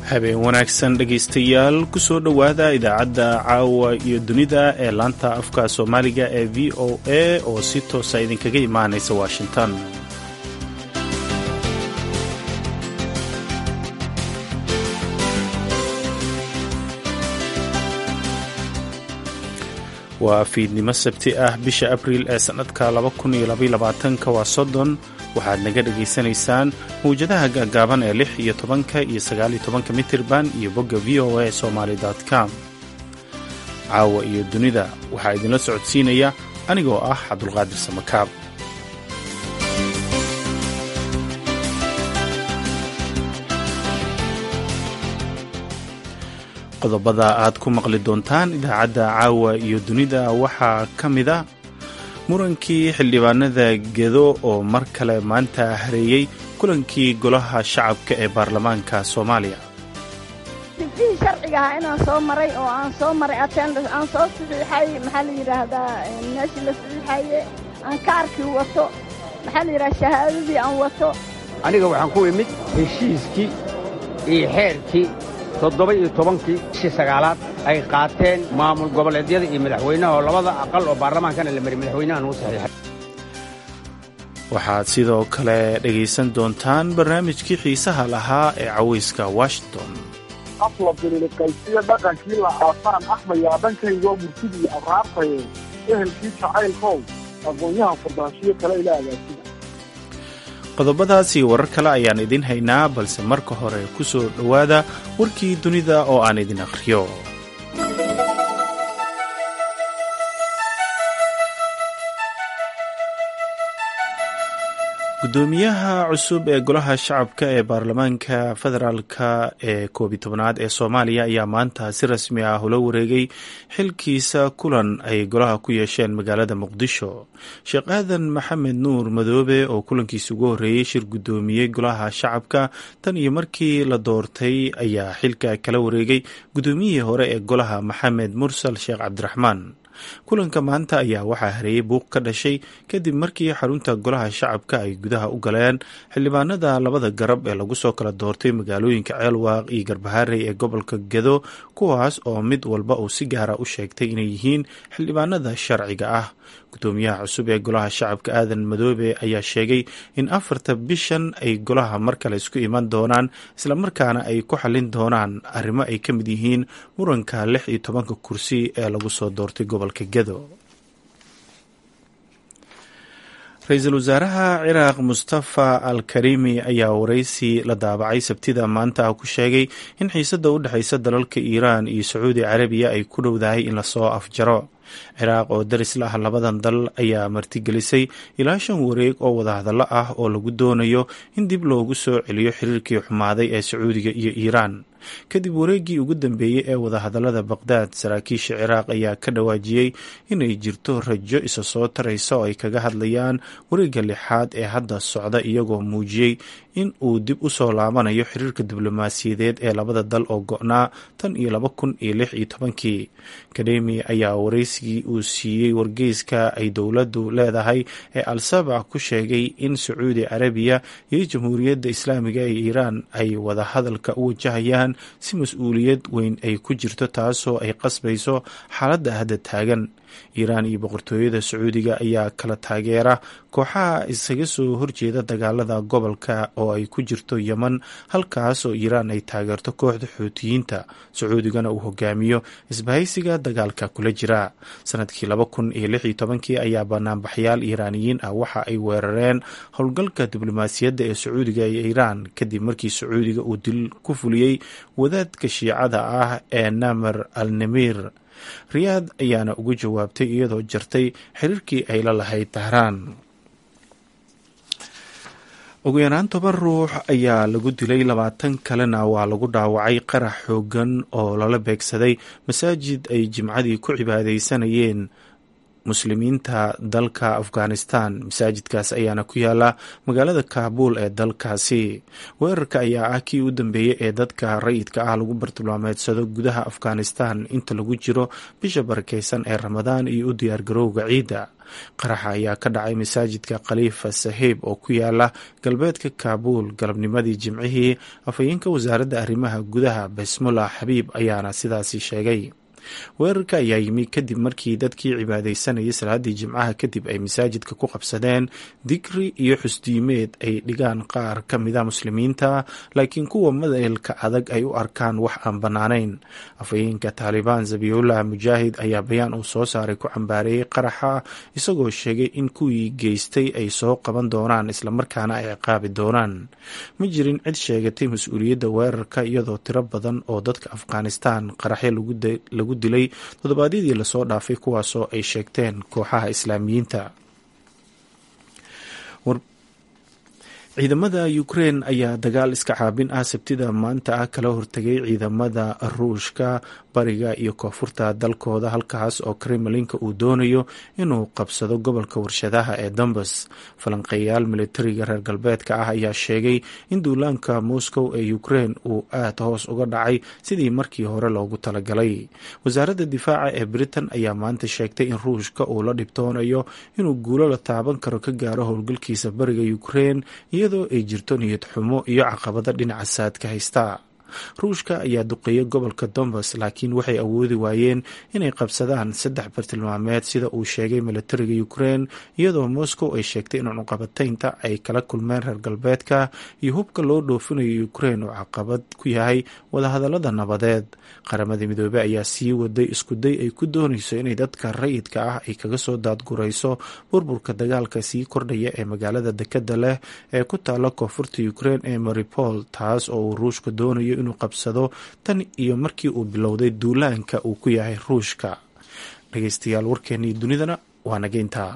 habeen wanaagsan dhegaystayaal ku soo dhowaada idaacadda caawa iyo dunida ee laanta afka soomaaliga ee v o a oo si toosa idinkaga imaanaysa washington waa fiidnimo sabti ah bisha abriil ee sannadka ka waa soddon waxaad naga dhegaysanaysaan mawjadaha gaagaaban ee lix iyo tobanka iyo sagaaliyo tobanka mitirban iyo bogga v o a somaali com caawa iyo dunida waxaa idinla socodsiinaya anigoo ah cabdulqaadir samakaab qodobada aad ku maqli doontaan idaacadda caawa iyo dunida waxaa ka mid a murankii xildhibaanada gedo oo mar kale maanta hareeyey kulankii golaha shacabka ee baarlamaanka soomaaliya dibdihii sharciga ahaa inaan soo maray oo aan soo maray attendance aan soo saxiixay maxaa la yidhaahdaa meeshii la saxiixaye aan kaarkii wato maxaa la yidhahdaa shahaadadii aan wato aniga waxaan ku imid heshiiskii iyo xeerkii toddoba iyo tobankii bishii sagaalaad ay qaateen maamul goboleedyada iyo madaxweynaha oo labada aqal oo baarlamaankana la mari madaxweynahan uu saxiixay waxaad sidoo kale dhegaysan doontaan barnaamijkii xiisaha lahaa ee cawayska washington afla bililiqaysiyo dhaqankii la aasaan axmayaa dhankaygoo murtidii abraartaye ehelkii jacaylkow aqoonyahan furdaanshiyo kale ila agaasida qodobadaas iyo warar kale ayaan idin haynaa balse marka hore ku soo dhowaada warkii dunida oo aan idin akhriyo gudoomiyaha cusub ee golaha shacabka ee baarlamaanka federaalka ee koobiyi tobnaad ee soomaaliya ayaa maanta si rasmi ah ula wareegay xilkiisa kulan ay golaha ku yeesheen magaalada muqdisho sheekh aadan maxamed nuur madoobe oo kulankiisa ugu horreeyey shir guddoomiyey golaha shacabka tan iyo markii la doortay ayaa xilka kala wareegay guddoomiyihii hore ee golaha maxamed mursal sheekh cabdiraxmaan kulanka maanta ayaa waxaa hareeyey buuq ka dhashay kadib markii xarunta golaha shacabka ay gudaha u galeen xildhibaanada labada garab ee lagu soo kala doortay magaalooyinka ceelwaaq iyo garbaharey ee gobolka gedo kuwaas oo mid walba uu si gaara u sheegtay inay yihiin xildhibaanada sharciga ah gudoomiyaha cusub ee golaha shacabka aadan madoobe ayaa sheegay in afarta bishan ay golaha mar kale isku iman doonaan islamarkaana ay ku xallin doonaan arrimo ay ka mid yihiin muranka lix iyo tobanka kursi ee lagu soo doortay gobolka gedo ra-iisul wasaaraha ciraaq mustafa al karimi ayaa waraysi la daabacay sabtida maanta ku sheegay in xiisadda u dhexaysa dalalka iiraan iyo sacuudi carabiya ay ku dhowdahay in lasoo afjaro ciraaq oo daris la ah labadan dal ayaa martigelisay ilaa shan wareeg oo wadahadallo ah oo lagu doonayo in dib loogu soo celiyo xiriirkii xumaaday ee sacuudiga iyo iiraan kadib wareeggii ugu dambeeyey ee wadahadallada baqdaad saraakiisha ciraaq ayaa ka dhawaajiyey inay jirto rajo isa soo taraysa oo ay kaga hadlayaan wareegga lixaad ee hadda socda iyagoo muujiyey in uu dib u soo laabanayo xiriirka diblomaasiyadeed ee labada dal oo go-naa tan iyo laba kun iyo lix iyo tobankii kademi ayaa waraysigii uu siiyey wargeyska ay dowladdu leedahay ee al-sabac ku sheegay in sacuudi carabiya iyo jamhuuriyadda islaamiga ee iiraan ay wadahadalka u wajahayaan si mas-uuliyad weyn ay ku jirto taasoo ay qasbayso xaaladda hadda taagan iiraan iyo boqortooyada sacuudiga ayaa kala taageera kooxaha isaga soo horjeeda dagaalada gobolka oo ay ku jirto yeman halkaas oo iiraan ay taageerto kooxda xuutiyiinta sacuudigana uu hogaamiyo isbahaysiga dagaalka kula jira sanadkii laba kun iyo lix iyo tobankii ayaa banaanbaxyaal iiraaniyiin ah waxa ay weerareen howlgalka diblomaasiyadda ee sacuudiga iyo iiraan kadib markii sacuudiga uu dil ku fuliyey wadaadka shiicada ah ee namer al namir riyaad ayaana ugu jawaabtay iyadoo jartay xiriirkii ay la lahayd tahraan ugu yaraan toban ruux ayaa lagu dilay labaatan kalena waa lagu dhaawacay qarax xoogan oo lala beegsaday masaajid ay jimcadii ku cibaadaysanayeen muslimiinta dalka afghanistan masaajidkaas ayaana ku yaala magaalada kaabuul ee dalkaasi weerarka ayaa ah kii u dambeeyey ee dadka rayidka ah lagu bartilmaameedsado gudaha afghanistan inta lagu jiro bisha barakeysan ee ramadaan iyo u diyaargarowga ciidda qaraxa ayaa ka dhacay masaajidka khaliifa sahiib oo ku yaala galbeedka kaabuul galabnimadii jimcihii afhayeenka wasaaradda arrimaha gudaha basmullah xabiib ayaana sidaasi sheegay weerarka ayaa yimi kadib markii dadkii cibaadeysanayay salaadii jimcaha kadib ay masaajidka ku qabsadeen digri iyo xusdiimeed ay dhigaan qaar ka mida muslimiinta laakiin kuwa madaelka adag ay u arkaan wax aan bannaanayn afhayeenka taalibaan zabiyullah mujaahid ayaa bayaan uu soo saaray ku cambaareeyey qaraxa isagoo sheegay in kuwii geystay ay soo qaban doonaan islamarkaana ay ciqaabi doonaan ma jirin cid sheegatay mas-uuliyadda weerarka iyadoo tiro badan oo dadka afghanistan qaraxyo lagu dilay toddobaadyadii lasoo dhaafay kuwaasoo ay sheegteen kooxaha islaamiyiinta ciidamada ukrein ayaa dagaal iska caabin ah sabtida maanta ah kala hortegay ciidamada ruushka bariga iyo koonfurta dalkooda halkaas oo kremlinka uu doonayo inuu qabsado gobolka warshadaha ee dombas falanqeeyaal militariga reer galbeedka ah ayaa sheegay in duulaanka moscow ee ukrein uu aad hoos uga dhacay sidii markii hore loogu talagalay wasaaradda difaaca ee britain ayaa maanta sheegtay in ruushka uu la dhibtoonayo inuu guulo la taaban karo ka gaaro howlgalkiisa bariga ukrein iyadoo ay jirto niyad xumo iyo caqabado dhinaca saadka haysta ruushka ayaa duqeeyay gobolka dombas laakiin waxay awoodi waayeen inay qabsadaan saddex bartilmaameed sida uu sheegay militariga ukrein iyadoo moscow ay sheegtay in cunuqabataynta ay kala kulmeen reer galbeedka iyo hubka loo dhoofinayo ukrein oo caqabad ku yahay wadahadalada nabadeed qaramada midoobey ayaa sii waday iskuday ay ku doonayso inay dadka rayidka ah ay kaga soo daadgurayso burburka dagaalka sii kordhaya ee magaalada dekada leh ee ku taala koonfurta ukrein ee maripol taas oo uu ruushka doonayo inuu qabsado tan iyo markii uu bilowday duulaanka uu ku yahay ruushka dhegeystayaal warkeennii dunidana waa nageyntaa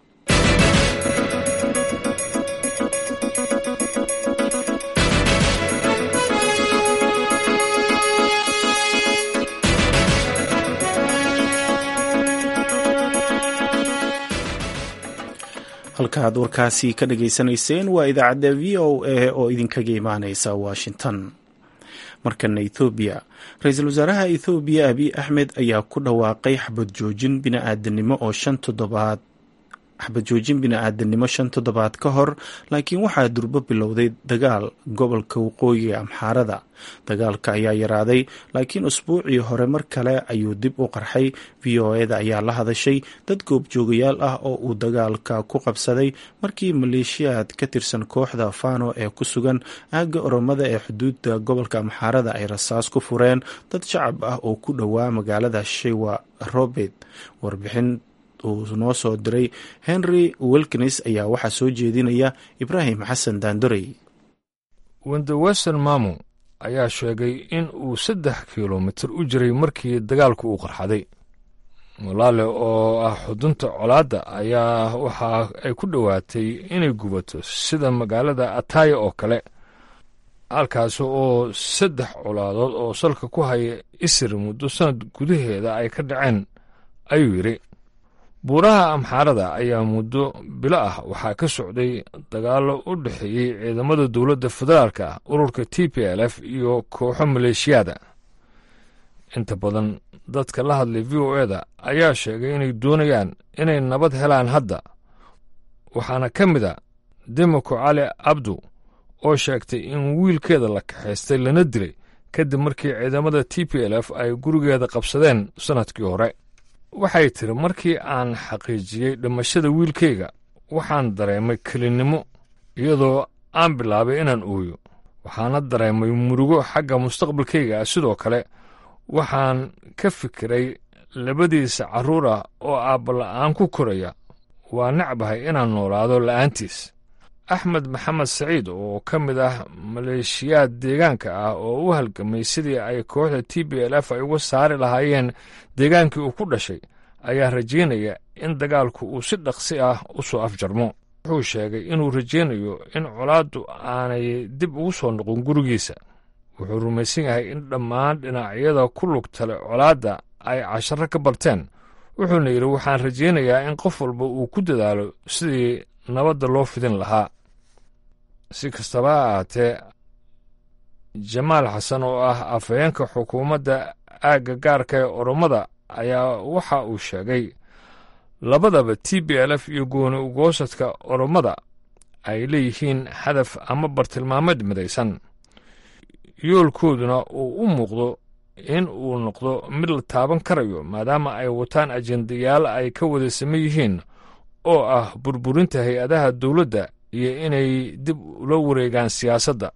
halkaaad warkaasi ka dhageysanayseen waa idaacadda v o a oo idinkaga imaaneysa washington markana ethoobiya ra-iisul wasaaraha ethoobiya abiy axmed ayaa ku dhawaaqay xabad joojin bini-aadanimo oo shan toddobaad xabad joojin bini-aadanimo shan toddobaad ka hor laakiin waxaa durbo bilowday dagaal gobolka waqooyiga amxaarada dagaalka ayaa yaraaday laakiin usbuucii hore mar kale ayuu dib u qarxay v o eda ayaa la hadashay dad goobjoogayaal ah oo uu dagaalka ku qabsaday markii maleeshiyaad ka tirsan kooxda fano ee ku sugan aagga oromada ee xuduudda gobolka amxaarada ay rasaas ku fureen dad shacab ah oo ku dhowaa magaalada shewa robert warbixin uu noo soo diray henry wilkins ayaa waxaa soo jeedinaya ibraahim xasan daandorey wendewesten mamu ayaa sheegay in uu saddex kilomitir u jiray markii dagaalku uu qarxaday walaale oo ah xudunta colaadda ayaa waxa ay ku dhowaatay inay gubato sida magaalada ataya oo kale halkaas oo saddex colaadood oo salka ku haya isir muddo sanad gudaheeda ay ka dhaceen ayuu yidhi buuraha amxaarada ayaa muddo bilo ah waxaa ka socday dagaallo u dhexeeyey ciidamada dowladda federaalka ururka t p l f iyo kooxo maleeshiyaada inta badan dadka la hadlay v o eda ayaa sheegay inay doonayaan inay nabad helaan hadda waxaana ka mid a demoko cali abdu oo sheegtay in wiilkeeda la kaxaystay lana dilay kadib markii ciidamada t p l f ay gurigeeda qabsadeen sannadkii hore waxay tiri markii aan xaqiijiyey dhimashada wiilkayga waxaan dareemay kelinnimo iyadoo aan bilaabay inaan ooyo waxaana dareemay murugo xagga mustaqbalkayga ah sidoo kale waxaan ka fikiray labadiisa carruur ah oo aabbala'aan ku koraya waa necbahay inaan noolaado la'aantiis axmed maxamed saciid oo ka mid ah maleeshiyaad deegaanka ah oo u halgamay sidii ay kooxda t b l f ay uga saari lahaayeen deegaankii uu ku dhashay ayaa rajaynaya in dagaalku uu si dhaqsi ah u soo afjarmo wuxuu sheegay inuu rajaynayo in colaaddu aanay dib ugu soo noqon gurigiisa wuxuu rumaysan yahay in dhammaan dhinacyada ku lugtale colaadda ay casharo ka barteen wuxuuna yidhi waxaan rajaynayaa in qof walba uu ku dadaalo sidii nabadda loo fidin lahaa si kastaba ha ahaatee jamaal xasan oo ah afhayeenka xukuumadda aagga gaarka ee orommada ayaa waxa uu sheegay labadaba t b l f iyo gooni ugoosadka orommada ay leeyihiin hadaf ama bartilmaameed midaysan yoolkooduna uu u muuqdo in uu noqdo mid la taaban karayo maadaama ay wataan ajendayaal ay ka wada same yihiin oo ah burburinta hay-adaha dowladda iyo inay dib ula wareegaan siyaasadda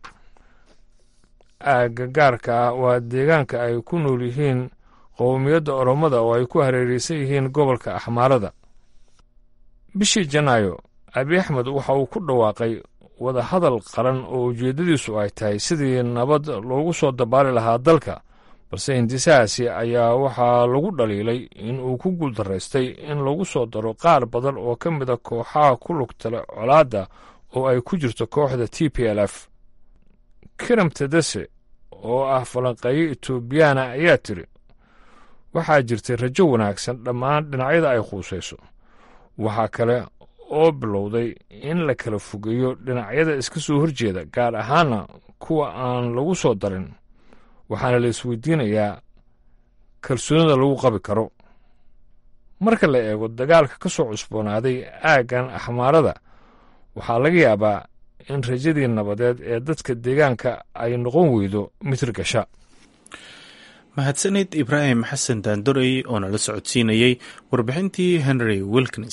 aagga gaarka ah waa deegaanka ay ku nool yihiin qowmiyadda orommada oo ay ku hareeraysan yihiin gobolka axmaarada bishii janaayo abi axmed waxa uu ku dhawaaqay wadahadal qaran oo ujeeddadiisu ay tahay sidii nabad loogu soo dabaali lahaa dalka balse hindisahaasi ayaa waxaa lagu dhaliilay in uu ku guuldaraystay in lagu soo daro qaar badan oo ka mida kooxaha ku lugtale colaadda oo ay ku jirto kooxda t p l f kiram tedese oo ah falanqeeyo etoobiyaana ayaa tiri waxaa jirtay rajo wanaagsan dhammaan dhinacyada ay khuusayso waxaa kale oo bilowday in la kala fogeeyo dhinacyada iska soo horjeeda gaar ahaana kuwa aan lagu soo darin waxaana la isweydiinayaa kalsoonida lagu qabi karo marka la eego dagaalka ka soo cusboonaaday aaggan axmaarada waxaa laga yaabaa in rajadii nabadeed ee dadka deegaanka ay noqon weydo mitir gasha mahadsanid ibraahim xasan daandorey oo nala socodsiinayey warbixintii henry wilkins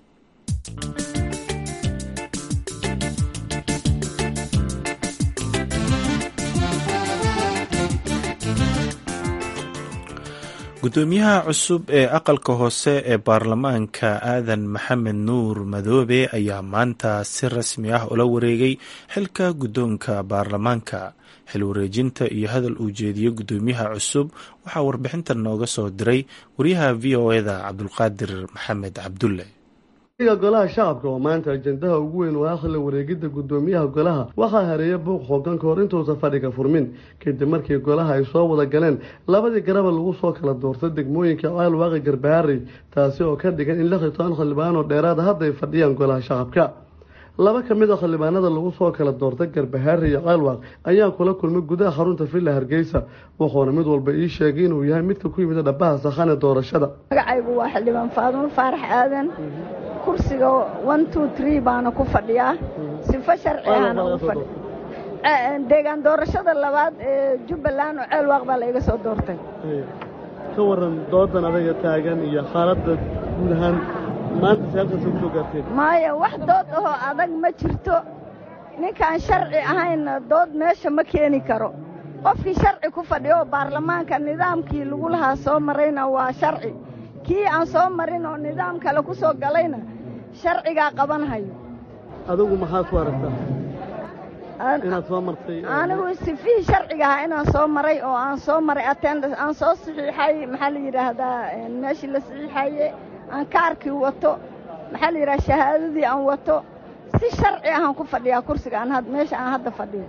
gudoomiyaha cusub ee aqalka hoose ee baarlamaanka aadan maxamed nuur madoobe ayaa maanta si rasmi ah ula wareegay xilka guddoonka baarlamaanka xil wareejinta iyo hadal uu jeediyo gudoomiyaha cusub waxaa warbixintan nooga soo diray wariyaha v o eda cabdulqaadir maxamed cabdulle golaha shacabka oo maanta ajendaha ugu weyn waa akhla wareegidda gudoomiyaha golaha waxaa hareeya buuq xoogan ka hor intuusan fadhiga furmin kadib markii golaha ay soo wada galeen labadii garaba lagu soo kala doortay degmooyinka caalwaaqi garbaharey taasi oo ka dhigan in lix iyo toban xildhibaan oo dheeraada hadda ay fadhiyaan golaha shacabka laba ka mid a xildhibaanada lagu soo kala doortay garbahaari iyo ceelwaaq ayaa kula kulmay gudaha xarunta villa hargeysa wuxuuna mid walba ii sheegay inuu yahay midka ku yimid dhabaha sakhane doorashada magacaygu waa xildhibaan faadumo faarax aadan kursiga one two tree baana ku fadhiyaa sifo sharci ahana ugu fadhi deegaan doorashada labaad ee jubbaland oo ceelwaaq baa la iga soo doortay ka waran doodan adaga taagan iyo xaaladda guud ahaan maanta siyaasasa kusoo gaarteen maya wax dood ahoo adag ma jirto ninkaan sharci ahayna dood meesha ma keeni karo qofkii sharci ku fadhiyo oo baarlamaanka nidaamkii lagu lahaa soo marayna waa sharci kii aan soo marin oo nidaam kale ku soo galayna sharcigaa qabanhayo adigu maxaad ku aragtaa inaad soo martay anigu sifihii sharciga ahaa inaan soo maray oo aan soo maray attendance aan soo saxiixay maxaa la yidhaahdaa meeshii la saxiixaye aan kaarkii wato maxaa la yidhaha shahaadadii aan wato si sharci ahaan ku fadhiyaa kursiga aan meesha aan hadda fadhiyo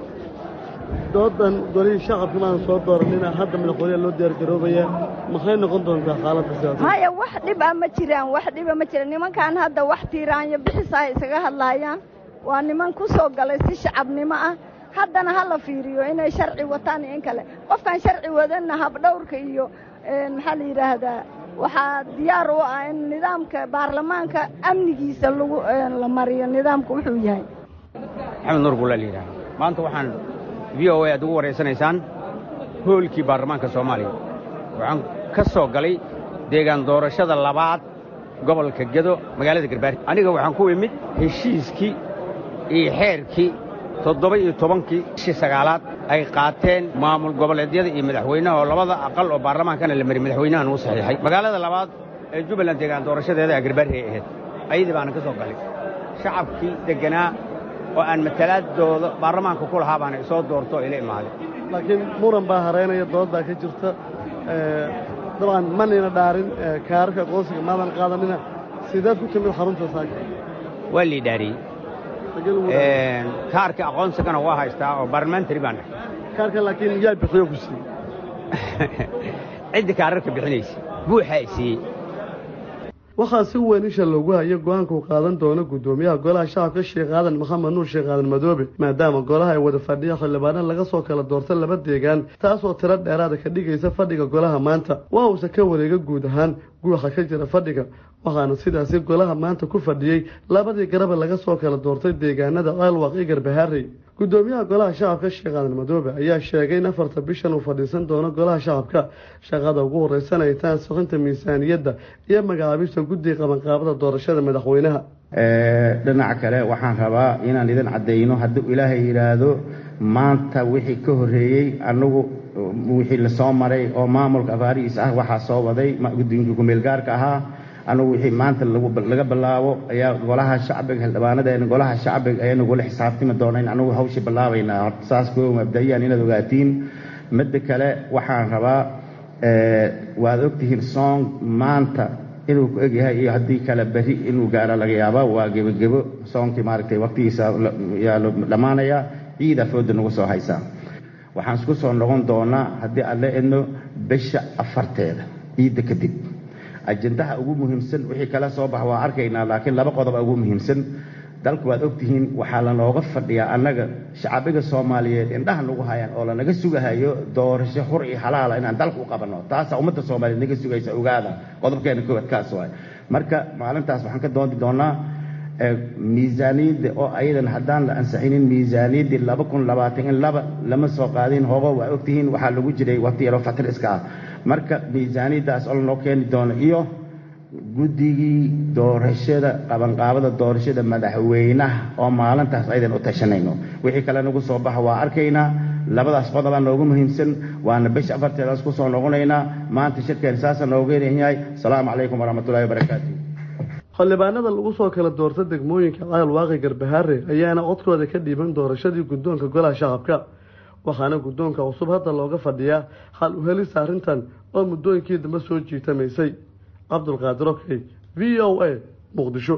doodan golihii shacabka maan soo dooranina hadda madaxweyneha loo diyaargaroobaya maxay noqon doontaa xaaladda siyaasada maya wax dhib a ma jiraan wax dhiba ma jiraan nimankaan hadda wax tiiraanyo bixisa ay isaga hadlaayaan waa niman ku soo galay si shacabnimo ah haddana ha la fiiriyo inay sharci wataan iyo in kale qofkaan sharci wadanna habdhowrka iyo maxaa la yidhaahdaa waxaa diyaar u ah in nidaamka baarlamaanka amnigiisa lagu la mariyo nidaamku wuxuu yahay maxamed nuur bulla la yidhaha maanta waxaan v o a aad ugu waraysanaysaan hoolkii baarlamaanka soomaaliya waxaan ka soo galay deegaan doorashada labaad gobolka gedo magaalada garbaari aniga waxaan ku imid heshiiskii iyo xeerkii toddoba iyo tobankii bishii sagaalaad ay qaateen maamul goboleedyada iyo madaxweynaha oo labada aqal oo baarlamaankana la mari madaxweynahan uu saxiixay magaalada labaad ee jubbaland deegaan doorashadeeda a garbaari ay ahayd ayadii baana ka soo galay shacabkii degganaa oo aan matalaadooda baarlamaanka ku lahaa baana isoo doorto oo ila imaaday laakiin muran baa hareynaya doodbaa ka jirta dabcan manayna dhaarin kaararka aqoonsiga maadan qaadanina sideed ku timid xarunta saaka waa lii dhaariyey kaarka aqoonsigana waa haystaa oo barlamentary baan dhahay kaarka laakiin yaa bixiyo ku siiyey ciddii kaararka bixinaysa buuxaa i siiyey waxaa si weyn isha loogu hayo go-aanka uu qaadan doono guddoomiyaha golaha shacabka sheekh aadan maxamed nuur sheekh aadan madoobe maadaama golaha ay wada fadhiya xildhibaana laga soo kala doorta laba deegaan taasoo tiro dheeraada ka dhigaysa fadhiga golaha maanta waa uusa ka wareega guud ahaan guuxa ka jira fadhiga waxaana sidaasi golaha maanta ku fadhiyey labadii garabe laga soo kala doortay deegaanada ceelwaq iyo garbahaarey guddoomiyaha golaha shacabka sheekh aadan madoobe ayaa sheegay in afarta bishan uu fadhiisan doono golaha shacabka shaqada ugu horeysan ay tahay ansixinta miisaaniyadda iyo magacaabista guddiga qabanqaabada doorashada madaxweynaha dhinaca kale waxaan rabaa inaan idin caddayno hadduu ilaahay yidhaahdo maanta wixii ka horreeyey anagu wixii lasoo maray oo maamulka afaarihiis ah waxaa soo waday gudoominkii kumeelgaarka ahaa anugu wixii maanta laga bilaabo ayaa golaha shacbiga xildhibaanadeena golaha shacbiga ayaa nagula xisaabtami doona in anugu hawshii bilaabaynaa horta saas koo mabda-iyaan inaad ogaatiin midda kale waxaan rabaa waad ogtihiin song maanta inuu ku egyahay iyo haddii kale beri inuu gaaro laga yaaba waa gebogebo soonkii maaragtay waqtigiisa yaa dhammaanaya ciida fooda nagu soo haysaa waxaan isku soo noqon doonaa haddii aan la edno bisha afarteeda ciidda kadib ajendaha ugu muhiimsan wixii kala soo bax waa arkaynaa laakiin laba qodoba ugu muhiimsan dalku waad ogtihiin waxaa lanooga fadhiyaa annaga shacabiga soomaaliyeed indhaha nagu hayaan oo lanaga sugahayo doorasho xur iyo halaala inaan dalka u qabanno taasaa ummadda soomaaliyeed naga sugaysa ogaada qodobkeena koowaad kaas waay marka maalintaas waxaan ka doodi doonaa miisaaniyadda oo ayadan haddaan la ansixinin miisaaniyaddii laba kun labaatan in laba lama soo qaadin hogo waa ogtihiin waxaa lagu jiray waqti yaroo fatir iska ah marka miisaaniyaddaas oo lanoo keeni doono iyo guddigii doorashada qabanqaabada doorashada madaxweynaha oo maalintaas aydan u tashanayno wixii kale nagu soo baxa waa arkaynaa labadaas qodobaa noogu muhiimsan waana bisha afarteedaas ku soo noqonaynaa maanta shirkeen saasa nooga yahay asalaamu calaykum waraxmatullahi wabarakaatu xildhibaanada lagu soo kala doorta degmooyinka ceel waaqi garbahaare ayaana codkooda ka dhiiban doorashadii guddoonka golaha shacabka waxaana guddoonka cusub hadda looga fadhiyaa xal u helista arrintan oo muddooyinkii dambe soo jiitamaysay cabdulqaadir okey v o a muqdisho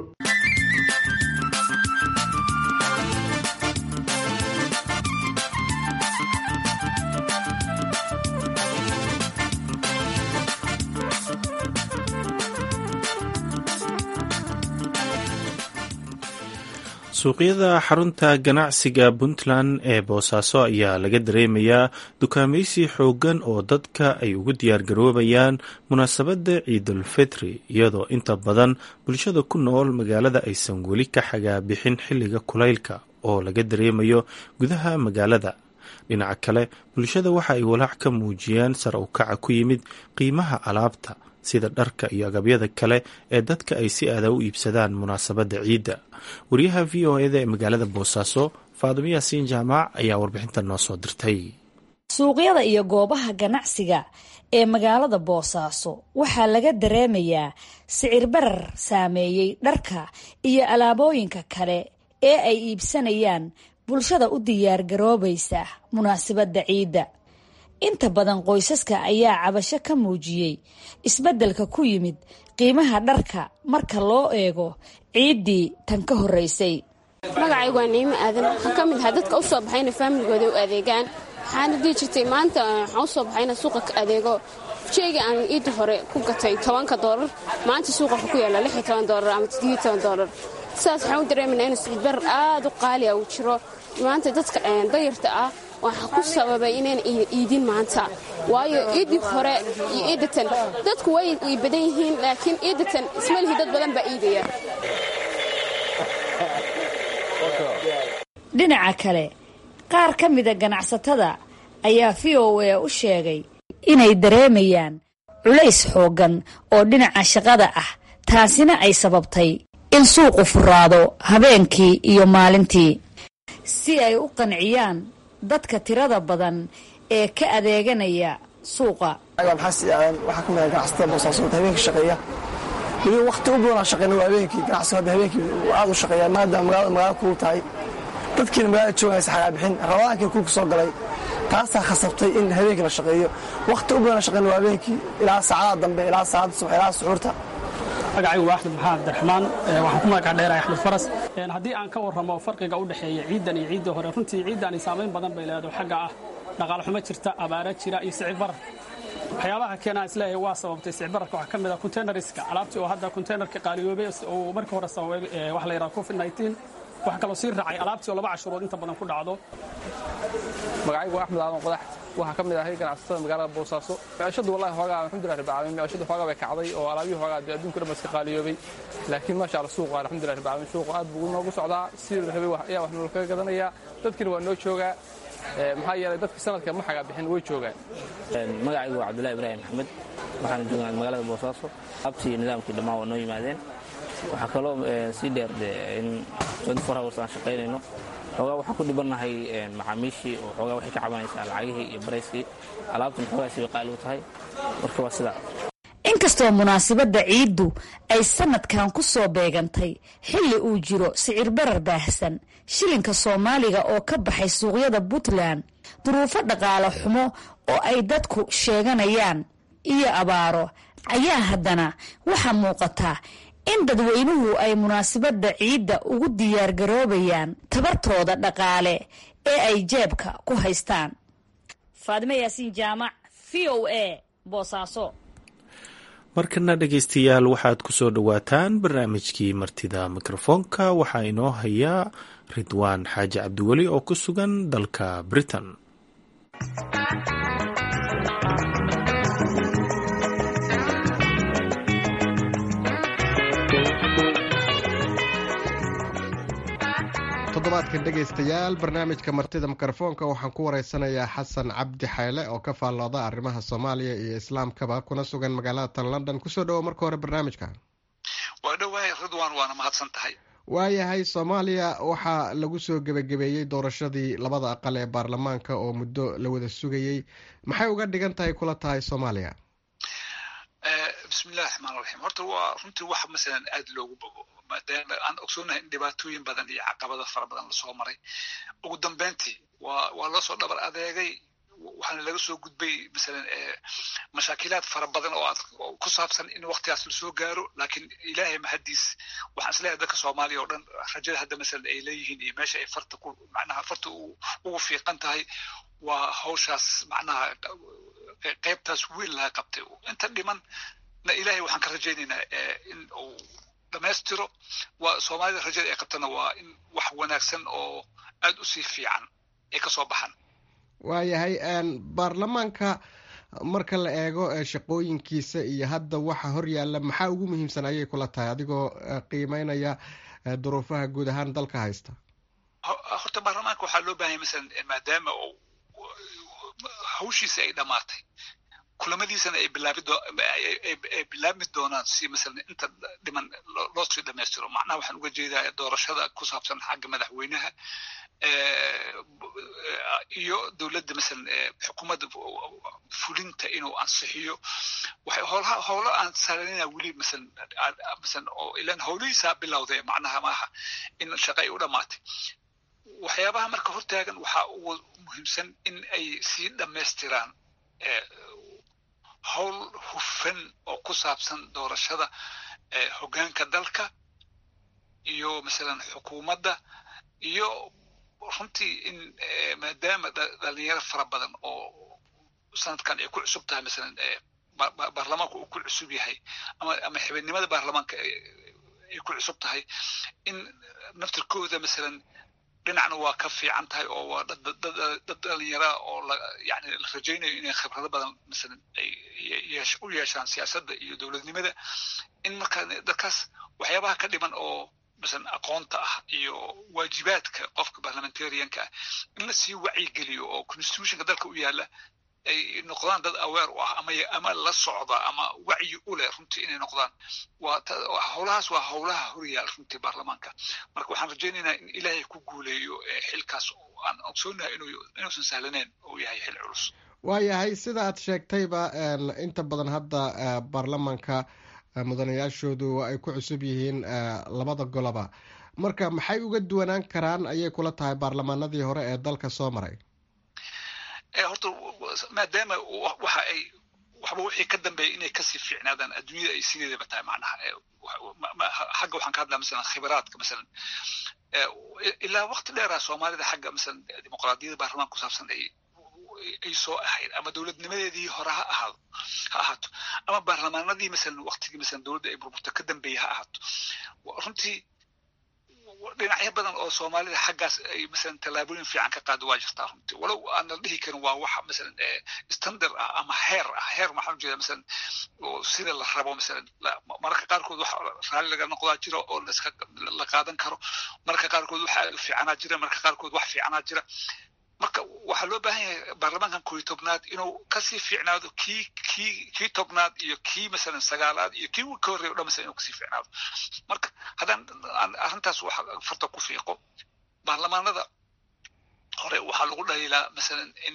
suuqyada xarunta ganacsiga puntland ee boosaaso ayaa laga dareemayaa dukaamaysi xooggan oo dadka ay ugu diyaargaroobayaan munaasabadda ciidulfitri iyadoo inta badan bulshada ku nool magaalada aysan weli ka xagaabixin xilliga kulaylka oo laga dareemayo gudaha magaalada dhinaca kale bulshada waxa ay walaac ka muujiyeen sar u kaca ku yimid qiimaha alaabta sida dharka iyo agabyada kale ee dadka ay si aada u iibsadaan munaasabadda ciidda wariyaha v o eda ee magaalada boosaaso faadimo yaasiin jaamac ayaa warbixinta noo soo dirtay suuqyada iyo goobaha ganacsiga ee magaalada boosaaso waxaa laga dareemayaa sicir barar saameeyey dharka iyo alaabooyinka kale ee ay iibsanayaan bulshada u diyaargaroobaysa munaasabadda ciidda inta badan qoysaska ayaa cabasho ka muujiyey isbeddelka ku yimid qiimaha dharka marka loo eego ciiddii tan ka horreysay magacaygu waa niimo aadan waxaan ka mid ahaa dadka u soo baxayna faamiligooda u adeegaan waxaana dii jirtay maanta waxaan u soo baxayna suuqa ka adeego sheyga aan iidda hore ku gatay tobanka doolar maanta suuqa wuxuu ku yaalla lix iyo toban doolar ama toddobiyo toban doolar sidaas waxaan u dareemayna in sicbarar aad u qaali ah uu jiro maanta dadka dayarta ah waxaa ku sababay inayna iidin maanta waayo iidii hore iyo iidatan dadku way badan yihiin laakiin iidatan ismalihi dad badan baa iidaya dhinaca kale qaar ka mida ganacsatada ayaa v o a u sheegay inay dareemayaan culays xooggan oo dhinaca shaqada ah taasina ay sababtay in suuqu furaado habeenkii iyo maalintii si ay u qanciyaan dadka tirada badan ee ka adeeganaya suuqa waxaa ka mid ah ganacsatada boosaasood habeenkii shaqeeya weliba waqti u badanaa shaqeyna waa habeenkii ganacsigu hadda habeenkii aad u shaqeeya maadaama magaalada magaala kulul tahay dadkiina magaalada joogaysa xagaabixin rabadaankii kulka soo galay taasaa khasabtay in habeenkii la shaqeeyo waqti u badanaa shaqeyna waa habeenkii ilaa saacadaha dambe ilaa saacadda subax ilaa suxuurta magacaygu waa axmed maxamed abdiraxmaan waxaan ku magaca dheerahay axmed faras haddii aan ka warramo farqiga u dhexeeya ciiddan iyo ciiddii hore runtii ciiddaani saamayn badan bay leedahay xagga ah dhaqaal xumo jirta abaara jira iyo sicir barar waxyaabaha keenaa isleeyahay waa sababtay sicbararka waxaa ka mid ah containerska alaabtii oo hadda containerka qaaliyoobay oo markii hore sababay waxa la yidhaha covid 19 waxaa kaloo sii raacay alaabtii oo laba cashurood inta badan ku dhacdo magacaygu axmed aadan qodax waxaa ka mid ahay ganacsatada magaalada boosaaso micishadu wallahi xoogaa alxamdulilah rabbil caalamiin micishadu xoogaa bay kacday oo alaabihii xoogaa dee adduunka dhan ba iska qaaliyoobay laakiin maasha allah suuqa alxamdulilah rabbil caalamiin suuqa aad buu noogu socdaa sidii la rabay ayaa wax noola kaga gadanayaa dadkiina waa noo joogaa maxaa yeelay dadka sanadka ma xagaa bixin way joogaan magacaygu waa cabdullahi ibraahim maxamed waxaan joognaa magaalada boosaaso abtii iyo nidaamkii dhammaan waa noo yimaadeen waxaa kaloo sii dheer de in hours aan shaqaynayno xoogaa waxaan ku dhibannahay macaamiishii oo xoogaa waxay ka cabanaysaa lacagihii iyo barayskii alaabtan xoogaasi bay qaali u tahay marka waa sidaa inkastoo munaasabadda ciiddu ay sanadkan ku soo beegantay xilli uu jiro sicir barar baahsan shilinka soomaaliga oo ka baxay suuqyada puntland duruufo dhaqaale xumo oo ay dadku sheeganayaan iyo abaaro ayaa haddana waxaa muuqataa in dadweynuhu ay munaasabadda ciidda ugu diyaargaroobayaan tabartooda dhaqaale ee ay jeebka ku haystaan faadime yaasiin jaamac v o a boosaaso markana dhegaystayaal waxaad ku soo dhowaataan barnaamijkii martida mikrofoonka waxaa inoo hayaa ridwaan xaaji cabdiweli oo ku sugan dalka britain toddobaadkan dhegaystayaal barnaamijka martida mikrofoonka waxaan ku wareysanayaa xasan cabdi xayle oo ka faallooda arrimaha soomaaliya iyo islaamkaba kuna sugan magaalada tan london kusoo dhawo marka hore barnaamijka waa dhowahay ridwan waana mahadsan tahay waayahay soomaaliya waxaa lagu soo gebagabeeyey doorashadii labada aqal ee baarlamaanka oo muddo la wada sugayey maxay uga dhigan tahay kula tahay soomaaliya bismillahi raxmaan raxiim horta waa runtii wax masalan aad loogu bogo maadaama aan ogsoonahay in dhibaatooyin badan iyo caqabado fara badan lasoo maray ugu dambeyntii waa waa loo soo dhabar adeegay waxaana laga soo gudbay masalan mashaakilaad fara badan oo ku saabsan in waktigaas lasoo gaaro laakiin ilaahay mahadiis waxaan isleeyahay dadka soomaaliya oo dhan rajada hadda masalan ay leeyihiin iyo meesha ay farta ku macnaha farta ugu fiiqan tahay waa hawshaas macnaha qaybtaas wiil laga qabtay inta dhiman na ilaahay waxaan ka rajaynaynaa in uu dhammaystiro waa soomaalida rajada ay qabtana waa in wax wanaagsan oo aad u sii fiican ay ka soo baxaan waayahay baarlamaanka marka la eego shaqooyinkiisa iyo hadda waxa hor yaalla maxaa ugu muhiimsan ayay kula tahay adigoo qiimeynaya duruufaha guud ahaan dalka haysta horta baarlamaanka waxaa loo baahanya masalan maadaama hawshiisa ay dhammaatay kulamadiisana ay bilaabiay bilaabmi doonaan si masalan inta dhiman loo sii dhammaystiro macnaha waxaan uga jeedaa doorashada ku saabsan xagga madaxweynaha iyo dowladda masalan xukuumadda fulinta inuu ansixiyo waxay howlaha howlo aan salanina weli masalan masalan oo ilan howlihiisaa bilowday macnaha maaha in shaqa ay u dhammaatay waxyaabaha marka hortaagan waxaa ugu muhiimsan in ay sii dhammaystiraan howl hufan oo ku saabsan doorashada hoggaanka dalka iyo masalan xukuumadda iyo runtii in maadaama dhalinyaro fara badan oo sanadkan ay ku cusub tahay masalan baarlamaanka uu ku cusub yahay ama ama xibidnimada baarlamaanka ay ku cusub tahay in naftirkooda masalan dhinacna waa ka fiican tahay oo waa dad dhalinyara oo yani la rajaynayo inay khibrado badan masalan ay u yeeshaan siyaasadda iyo dowladnimada in markaa dadkaas waxyaabaha ka dhiman oo masalan aqoonta ah iyo waajibaadka qofka parliamentarianka ah in la sii wacyigeliyo oo constitutionka dalka u yaala ay noqdaan dad aweer u ah ama ama la socda ama wacyi u leh runtii inay noqdaan waa howlahaas waa howlaha horyaal runtii baarlamaanka marka waxaan rajaynaynaa in ilaahay ku guuleeyo xilkaas aan ogsoonahay inuusan sahlaneyn uu yahay xil culus waayahay sida aad sheegtayba inta badan hadda baarlamaanka mudanayaashoodu ay ku cusub yihiin labada goloba marka maxay uga duwanaan karaan ayay kula tahay baarlamaanadii hore ee dalka soo maray horta maadaama waxa ay waxba wixii ka dambeeya inay kasii fiicnaadaan adduunyada ay sideedaba tahay macnaha xagga waxaan ka hadlaa masalan khibraadka masalan ilaa waqti dheeraa soomaalida xagga masalan dimuqraadiyadda baarlamaanka ku saabsan ay ay soo ahayd ama dowladnimadeedii hore ha ahaado ha ahaato ama baarlamaanadii masalan waktigii masalan dowladda ay burburta ka dambeeyey ha ahaato runtii dhinacyo badan oo soomaalida xaggaas ay masalan tallaabooyin fiican ka qaado waa jirtaa runtii walow aan la dhihi karin waa waxa masalan standard ah ama heer ah heer maxaan ujeeda masalan sida la rabo masalan mararka qaarkood wax raalli laga noqdaa jira oo laska la qaadan karo mararka qaarkood wax aad u fiicanaa jira mararka qaarkood wax fiicanaa jira marka waxaa loo baahan yahay baarlamaankan kooiyo tobnaad inuu kasii fiicnaado kii kii kii tobnaad iyo kii masalan sagaalaad iyo kii ka horreeya o dhan masalan inuu kasii fiicnaado marka haddaan arrintaas wax farta ku fiiqo baarlamaanada hore waxaa lagu dhaliilaa masalan in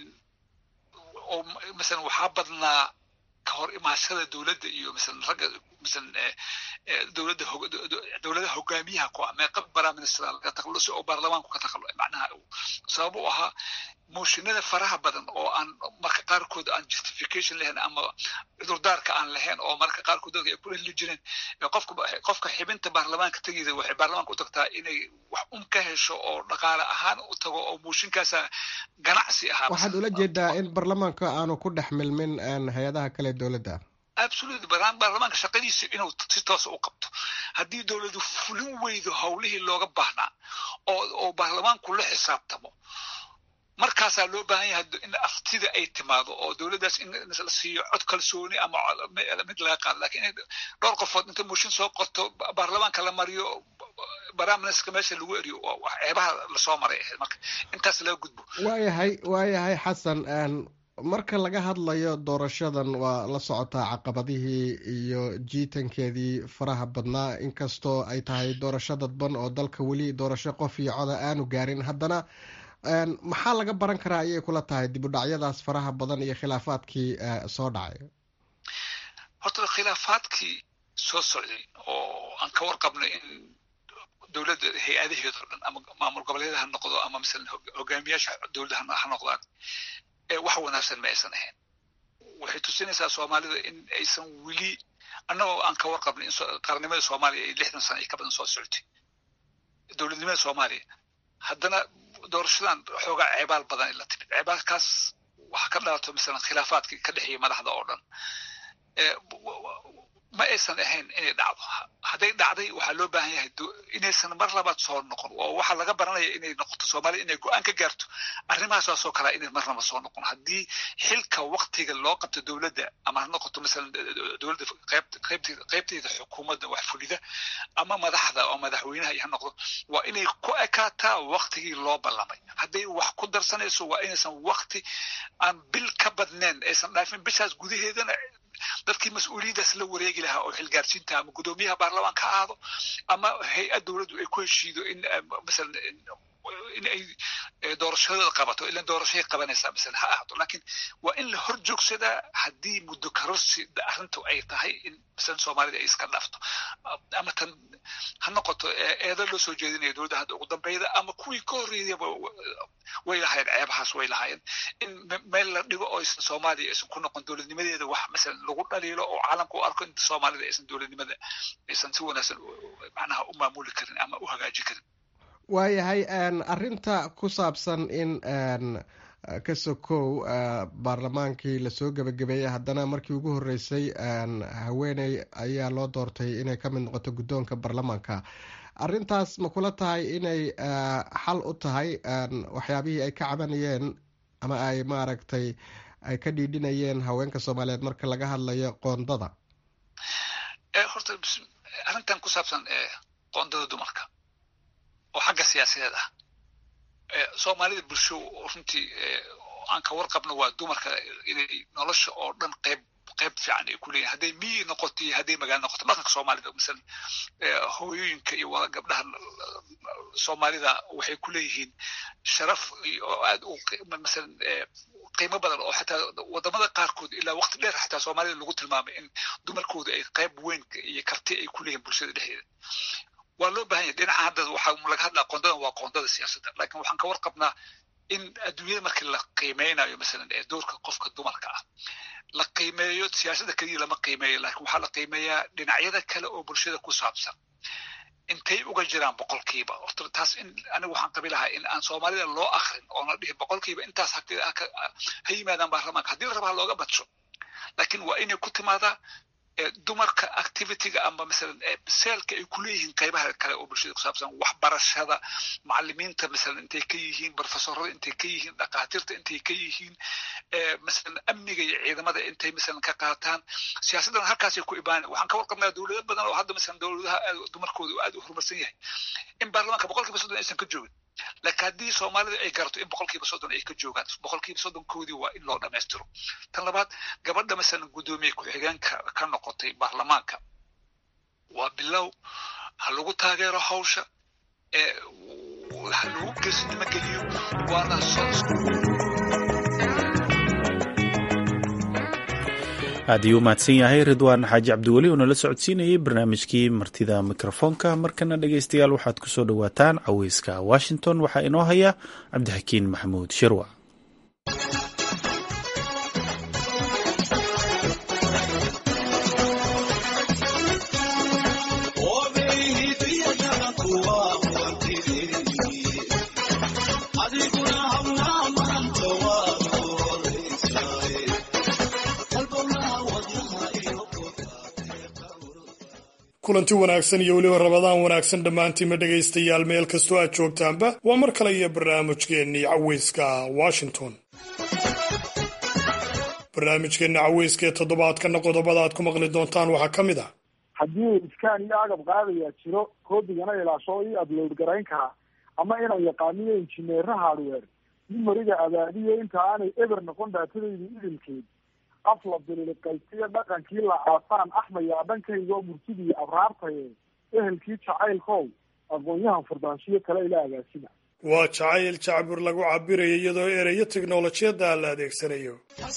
oo masalan waxaa badnaa ka hor imaashada dowladda iyo masalan ragga masalan dowladda dowladaha hogaamiyaha ku ah meeqa baraministra laga takhalusi oo baarlamaanku ka takhalu macnaha sabab u ahaa mooshinada faraha badan oo aan marka qaarkood aan justification lahayn ama cudurdaarka aan lahayn oo marka qaarkood dadka ay ku dhehli jireen qofka qofka xibinta baarlamaanka tegida waxay baarlamaanka u tagtaa inay wax un ka hesho oo dhaqaale ahaan u tago oo mooshinkaasa ganacsi ahaa waxaad ula jeedaa in baarlamaanka aanu ku dhex milmin hay-adaha kale dowladda absolutely baarlamaanka shaqadiisa inuu si toosa u qabto haddii dowladu fulin weydo howlihii looga baahnaa oo oo baarlamaanku la xisaabtamo markaasaa loo baahan yahay in aftida ay timaado oo dowladdaas in la siiyo cod kalsooni ama mid laga qaado lakin in dhowr qofood inta mooshin soo qorto baarlamaanka la mariyo baraaministerka meesha lagu eriyo ceebaha lasoo maray ahayd marka intaas laga gudbo waayahay waayahay xasan marka laga hadlayo doorashadan waa la socotaa caqabadihii iyo jiitankeedii faraha badnaa inkastoo ay tahay doorasho dadban oo dalka weli doorasho qof iyo coda aanu gaarin haddana maxaa laga baran karaa ayay kula tahay dib u dhacyadaas faraha badan iyo khilaafaadkii soo dhacay horta khilaafaadkii soo socday oo aan ka warqabnay in dowladda hay-adaheedo dhan ama maamul goboleeda ha noqdo ama masalan hogaamiyaasha dowladda ha noqdaan wax wanaagsan ma aysan ahayn waxay tusinaysaa soomaalida in aysan weli annagoo aan ka warqabnay in qarnimada soomaaliya ay lixdan sana iyo ka badan soo socotay dowladnimada soomaaliya haddana doorashadan xoogaa ceebaal badan ay la timid ceebaalkaas waxa ka dhalato masalan khilaafaadkii ka dhexeeyay madaxda oo dhan ma aysan ahayn inay dhacdo hadday dhacday waxaa loo baahan yahay inaysan mar labaad soo noqon oo waxaa laga baranaya inay noqoto soomaaliya inay go-aan ka gaarto arrimahaasoo kalea inay marnaba soo noqon haddii xilka waktiga loo qabto dowladda ama ha noqoto masalan dowladda qaybteeda xukuumadda wax fulida ama madaxda oo madaxweynaha iyo ha noqdo waa inay ku ekaataa waktigii loo ballamay hadday wax ku darsanayso waa inaysan wakti aan bil ka badnayn aysan dhaafin bishaas gudaheedana dadkii mas-uuliyaddaas la wareegi lahaa oo xilgaarsiinta ama guddoomiyaha baarlamaanka ha ahaado ama hay-ad dowladdu ay ku heshiido in masalan in ay doorashadooda qabato ilan doorashay qabanaysaa masalan ha ahaato laakiin waa in la hor joogsadaa haddii muddo karorsi arrintu ay tahay in masalan soomaalida ay iska dhaafto ama tan ha noqoto eedo loo soo jeedinayo dowladda hadda ugu dambeyda ama kuwii ka horreeyaba way lahaayeen ceebahaas way lahaayeen in meel la dhigo oo aysan soomaaliya aysan ku noqon dowladnimadeeda wax masalan lagu dhaliilo oo caalamka u arko in soomaalida aysan dowladnimada aysan si wanaagsan macnaha u maamuli karin ama u hagaaji karin waayahay arrinta ku saabsan in ka sokow baarlamaankii lasoo gebagabeeyey haddana markii ugu horreysay haweeney ayaa loo doortay inay ka mid noqoto guddoonka baarlamaanka arrintaas ma kula tahay inay xal u tahay waxyaabihii ay ka cabanayeen ama ay maaragtay ay ka dhiidhinayeen haweenka soomaaliyeed marka laga hadlayo qoondada horta arrintan ku saabsan qoondada dumarka oo xagga siyaasadeed ah soomaalida bulsho runtii aan ka warqabno waa dumarka inay nolosha oo dhan qayb qayb fiican ay ku leeyihin hadday miyi noqoto iyo hadday magaalo noqoto dhaqanka soomaalida masalan hooyooyinka iyo wada gabdhaha soomaalida waxay ku leeyihiin sharaf oo aad u masalan qiimo badan oo xataa wadamada qaarkood ilaa waqti dheer xataa soomaalida lagu tilmaamay in dumarkooda ay qayb weyn iyo karti ay ku leeyihin bulshada dhexdeeda waa loo bahan yahay dhinaca hadda waxaa laga hadlaa qoondadan waa qoondada siyaasadda laakiin waxaan ka warqabnaa in adduunyada markii la qiimeynayo masalan ee doorka qofka dumarka ah la qiimeeyo siyaasadda keliya lama qiimeeyo laakiin waxaa la qiimeeyaa dhinacyada kale oo bulshada ku saabsan intay uga jiraan boqolkiiba horta taas in anigu waxaan qabi lahaa in aan soomaalida loo akrin oona dhihin boqolkiiba intaas ha yimaadaan baarlamaanka haddii la rabaa looga badsho laakiin waa inay ku timaadaa dumarka activityga ama masalan seelka ay kuleeyihiin qaybaha kale oo bulshada ku saabsan waxbarashada macalimiinta masalan intay ka yihiin professorada intay ka yihiin dhakhaatiirta intay ka yihiin masalan amniga iyo ciidamada intay masalan ka qaataan siyaasaddan halkaasay ku ibaana waxaan ka warqabnaa dowlado badan oo hadda masalan dowladaha dumarkooda uu aad u horumarsan yahay in baarlamaanka boqolkiiba soddon aysan ka joogin laakiin haddii soomaalida ay garato in boqolkiiba soddon ay ka joogaan boqolkiiba soddonkoodii waa in loo dhammaystiro tan labaad gabadha masalan guddoomiye ku-xigeenka ka noqotay baarlamaanka waa bilow ha lagu taageero hawsha ha lagu geesinimo geliyo waana aad ayuu umahadsan yahay ridwaan xaaji cabdiweli oo nala socodsiinayay barnaamijkii martida mikrofoonka markana dhegeystayaal waxaad ku soo dhowaataan caweyska washington waxaa inoo haya cabdixakiin maxamuud shirwa kulanti wanaagsan iyo weliba rabadaan wanaagsan dhammaantiinma dhegaystayaal meel kastoo aad joogtaanba waa mar kale iyo barnaamijkeennii caweyska washington barnaamijkeenna caweyska ee toddobaadkana qodobada aad ku maqli doontaan waxaa ka mid ah haddii iskaan iyo agab qaadayaa jiro koodigana ilaasho ii abload garayn karaa ama inaan yaqaaniyo injineera hardware nimariga abaadiyo inta aanay eber noqon daatadaydu idilkeed af la biliqaysiyo dhaqankii la aasaan axmayaa dhankaygaoo murtidii abraartaye ehelkii jacaylkow aqoon-yahan furdaanshiyo kale ila agaasina waa jacayl jacbur lagu cabirayo iyadoo ereyo teknolojiyadda la adeegsanayo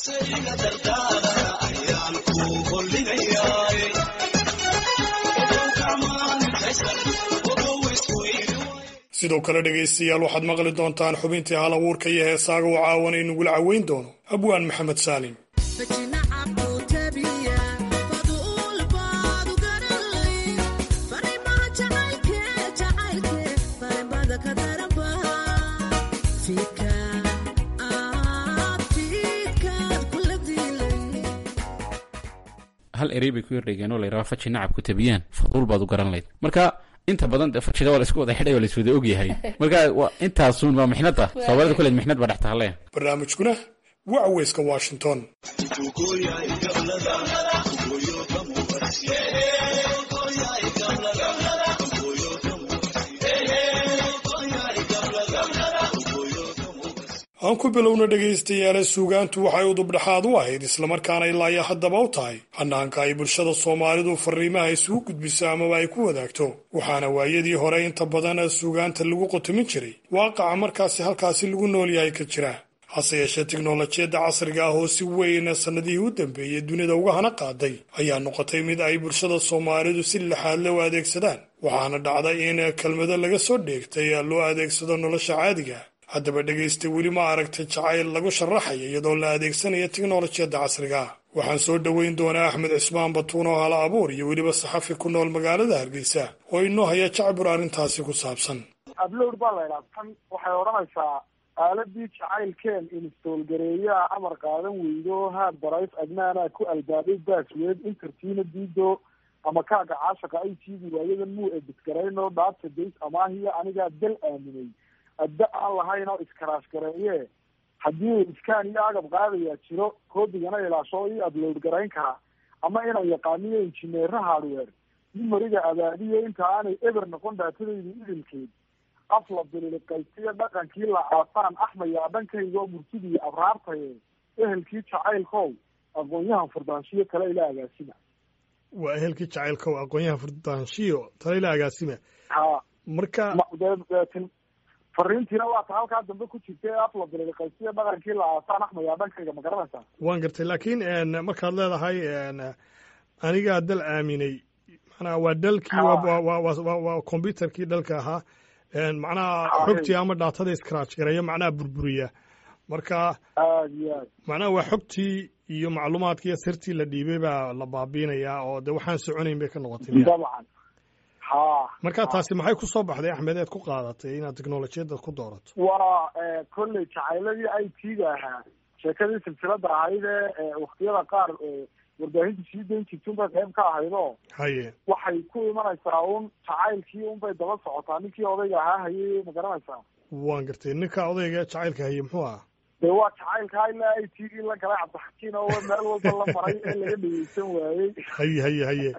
sidoo kale dhegaystayaal waxaad maqli doontaan xubintii hal abuurka iyo heesaaga uu caawana inagula caweyn doono abwaan maxamed saalim hal erey bay ku yardhigeen oo la yidhaha faji nacab ku tabiyaan faduul baad u garan layd marka inta badan de fajida waa la isku wada xidhay oo la iswada ogyahay marka waa intaasun waa mixnada soomaalida kuleed mixnad baa dhex tahaleen barnaamijkuna waa caweyska washington aan ku bilowna dhegaystayaale suugaantu waxay udubdhexaad u ahayd islamarkaana ilaayo haddaba u tahay hanaanka ay bulshada soomaalidu fariimaha isugu gudbiso amaba ay ku wadaagto waxaana waayadii hore inta badan suugaanta lagu qotomin jiray waaqaca markaasi halkaasi lagu nool yahay ka jira hase yeeshee tiknolojiyadda casriga ah oo si weyn sannadihii u dambeeyey dunida uga hana qaaday ayaa noqotay mid ay bulshada soomaalidu si laxaadle u adeegsadaan waxaana dhacday in kelmado laga soo dheegtay loo adeegsado nolosha caadiga haddaba dhegaysta weli ma aragtay jacayl lagu sharaxaya iyadoo la adeegsanaya tiknolojiyadda casriga ah waxaan soo dhoweyn doonaa axmed cismaan batuun oo hala abuur iyo weliba saxafi ku nool magaalada hargeysa oo inoo haya jacbur arrintaasi ku saabsan ablowd baa la ydhaha tan waxay odhanaysaa aaladii jacaylkeen instoolgareeyaa amar qaadan weydo haad barayf agnaanaa ku albaabay baasweed intertiina diido ama kaaga caashaqa ay tiidi waayadan muu ebidgaraynoo dhaabta days amaahiya anigaa dal aaminay adda aan lahayn oo iskaraash gareeye haddii iskaan iyo agab qaadayaa jiro koodigana ilaasho ii abload garayn karaa ama inaan yaqaaniyo injineera hardware nimariga abaadiyo inta aanay eber noqon daatadaydu idilkeed af la biliqaysiyo dhaqankii la aasaan axmayaa dhankaygaoo murtidii abraartaye ehelkii jacaylkow aqoon-yahan furdaanshiyo kale ila agaasima waa ehelkii jacaylkow aqoon-yahan furdaanshiyo tale ila agaasima ha marka fariintiina waa ta halkaa dambe ku jirta ee af la biliqaysiyo dhaqankii la aasaan axmayaa dhankayga ma garanaysaa waan gartay laakiin markaad leedahay anigaa dal aaminay macnaha waa dalkii waa combyuterkii dalka ahaa macnaha xogtii ama dhaatada scratch gareeyo macnaha burburiya marka macnaha waa xogtii iyo macluumaadkii iyo sirtii la dhiibay baa la baabiinayaa oo de waxaan soconayn bay ka noqotay dabcan ha marka taasi maxay ku soo baxday axmed eed ku qaadatay inaad teknolojiyadda ku doorato waa kolley jacayladii i t ga ahaa sheekadii silsilada ahayd ee waktiyada qaar warbaahinta sii dayn jirta unbay qayb ka ahayd oo haye waxay ku imanaysaa un jacaylkii unbay daba socotaa ninkii odayga ahaa hayay ma garanaysaa waan gartay ninka odayga jacaylka haye muxuu ahaa dee waa jacaylkaa ilaa i t v la galay cabdixakiin oo meel walba la maray ee laga dhegeysan waayey haye haye haye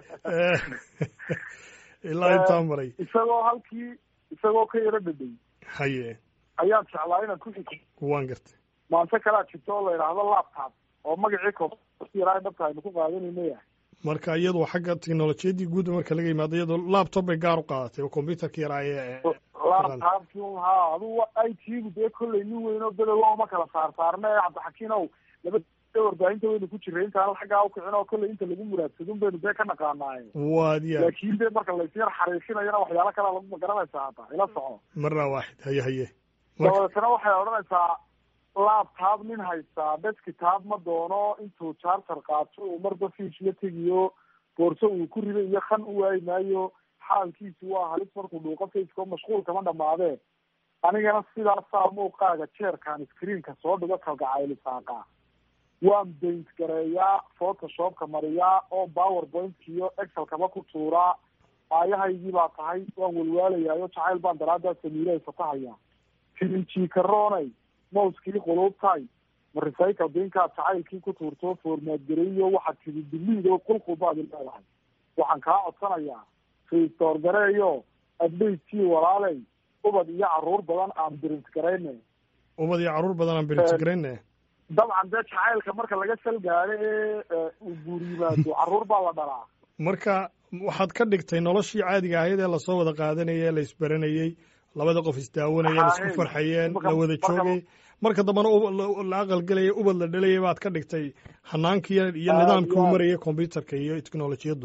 ilaa intaa maray isagoo halkii isagoo ka yaro dhadhay haye ayaan jeclaa inaan ku xiko waan gartay maante kalaa jirto oo la yidhaahdo laptop oo magacii koyara dhabta aynu ku qaadanayno yahay marka iyadoo xagga teknolojiyadii guud marka laga yimaado iyadoo laptop bay gaar u qaadatay oo computerka yaraa ee laptopki ha adu i t gu dee kollay nin weyn oo bedow ma kala saar saarna ee cabdixakiin ow laba warbaahinta waynu ku jiray intaan xaggaa ukicin oo kollay inta lagu muraadsadun baynu dee ka naqaanaaye waad ya laakiin dee marka laysyar xariifinayana waxyaalo kalea lagu magaranaysaa hata ila soco marna waaxid haye haye dabadeetana waxay odhanaysaa laptop nin haystaa deskitaab ma doono intuu charter qaato uu marba fiis la tegiyo boorso uu ku rido iyo kan u waayi maayo xaalkiisu waa halis markuu dhuuqo faceko mashquul kama dhamaadee anigana sidaasaa muuqaaga jeerkaan screenka soo dhigo kalgacaylisaaqa waan baint gareeyaa photoshopka mariyaa oo powerpointka iyo excelkaba ku tuuraa aayahaygii baa tahay waan walwaalayaayo jacayl baan daraadaa samiire fatahaya tirinjikaroonay mouskii quluubtay ma recycle binkaad jacaylkii ku tuurto formaad gareeyo waxaad tidi biliid oo qulqulbaad leedahay waxaan kaa codsanayaa restore gareeyo adbayskii walaaley ubad iyo caruur badan aan birint garayne ubad iyo caruur badan aan birint garayne dabcan dee jacaylka marka laga sal gaado ee uu guur yimaado caruur baa la dhalaa marka waxaad ka dhigtay noloshii caadiga ahayd ee lasoo wada qaadanayay ee la isbaranayey labada qof isdaawanayeen isku farxayeen la wada joogay marka dambena la aqalgelayay ubad la dhalayay baad ka dhigtay hanaankii iyo nidaamkii u marayay computerka iyo technolojiyaddu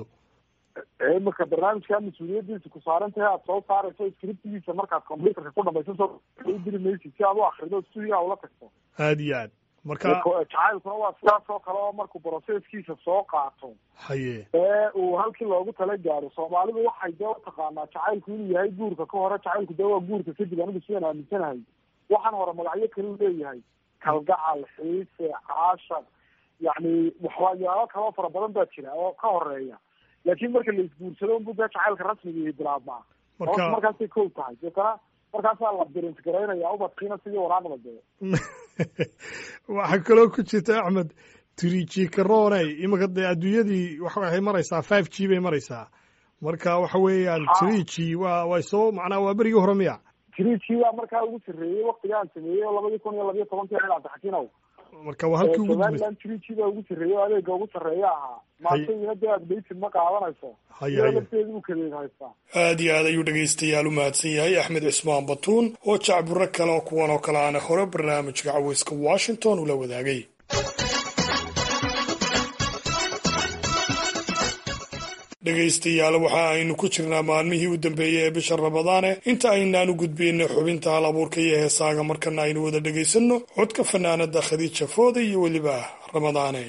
imika barnaamijkaa mas-uuliyadiisa ku saaran tahay aad soo saarayso scriptigiisa markaad computerka ku dhamaysan soo u diri maysid si aad u akrido studia ula tagto aad iyo aad marka jacaylkuna waa sidaas oo kale oo markuu processkiisa soo qaato haye ee uu halkii loogu tala gaaro soomaalidu waxay dee utaqaanaa jacaylku inuu yahay guurka ka hore jacaylku dee waa guurka kadib anigu sidaan aaminsanahay waxaan hore magacyo kale u leeyahay kalgacal xiise caashar yacni waxyaalo kaloo fara badan baa jira oo ka horeeya laakiin marka la isguursado unbu dee jacaylka rasmiga bilaabmaa marka markaasay kow tahay deetana markaasaa la birint garaynaya ubadkiina sidii waraaqda dee waxaa kaloo ku jirta axmed triji karoney imika dee adduunyadii waxay maraysaa five g bay maraysaa marka waxa weeyaan triji waa way soo macnaa waa berigii hore miya triji waa markaa ugu sarreeyey waktiga aan sameeyey oo labadii kun iyo labiyo tobankii ahayd cabdixakiinow marka waa halkii ugu somaliland triji baa ugu sarreeyey oo adeega ugu sarreeya ahaa maantayina dee adbaysid ma qaadanayso haye haye lafteedu u kadeed haystaa aad iyo aad ayuu dhegaystayaal u mahadsan yahay axmed cismaan batuun oo jacburo kale oo kuwan oo kale aana hore barnaamijka caweyska washington ula wadaagay dhegaystayaal waxa aynu ku jirnaa maalmihii u dambeeyey ee bisha ramadaane inta aynaan u gudbiyna xubinta hal abuurka iyo heesaaga markana aynu wada dhegaysanno codka fanaanada khadiija fooda iyo weliba ramadaane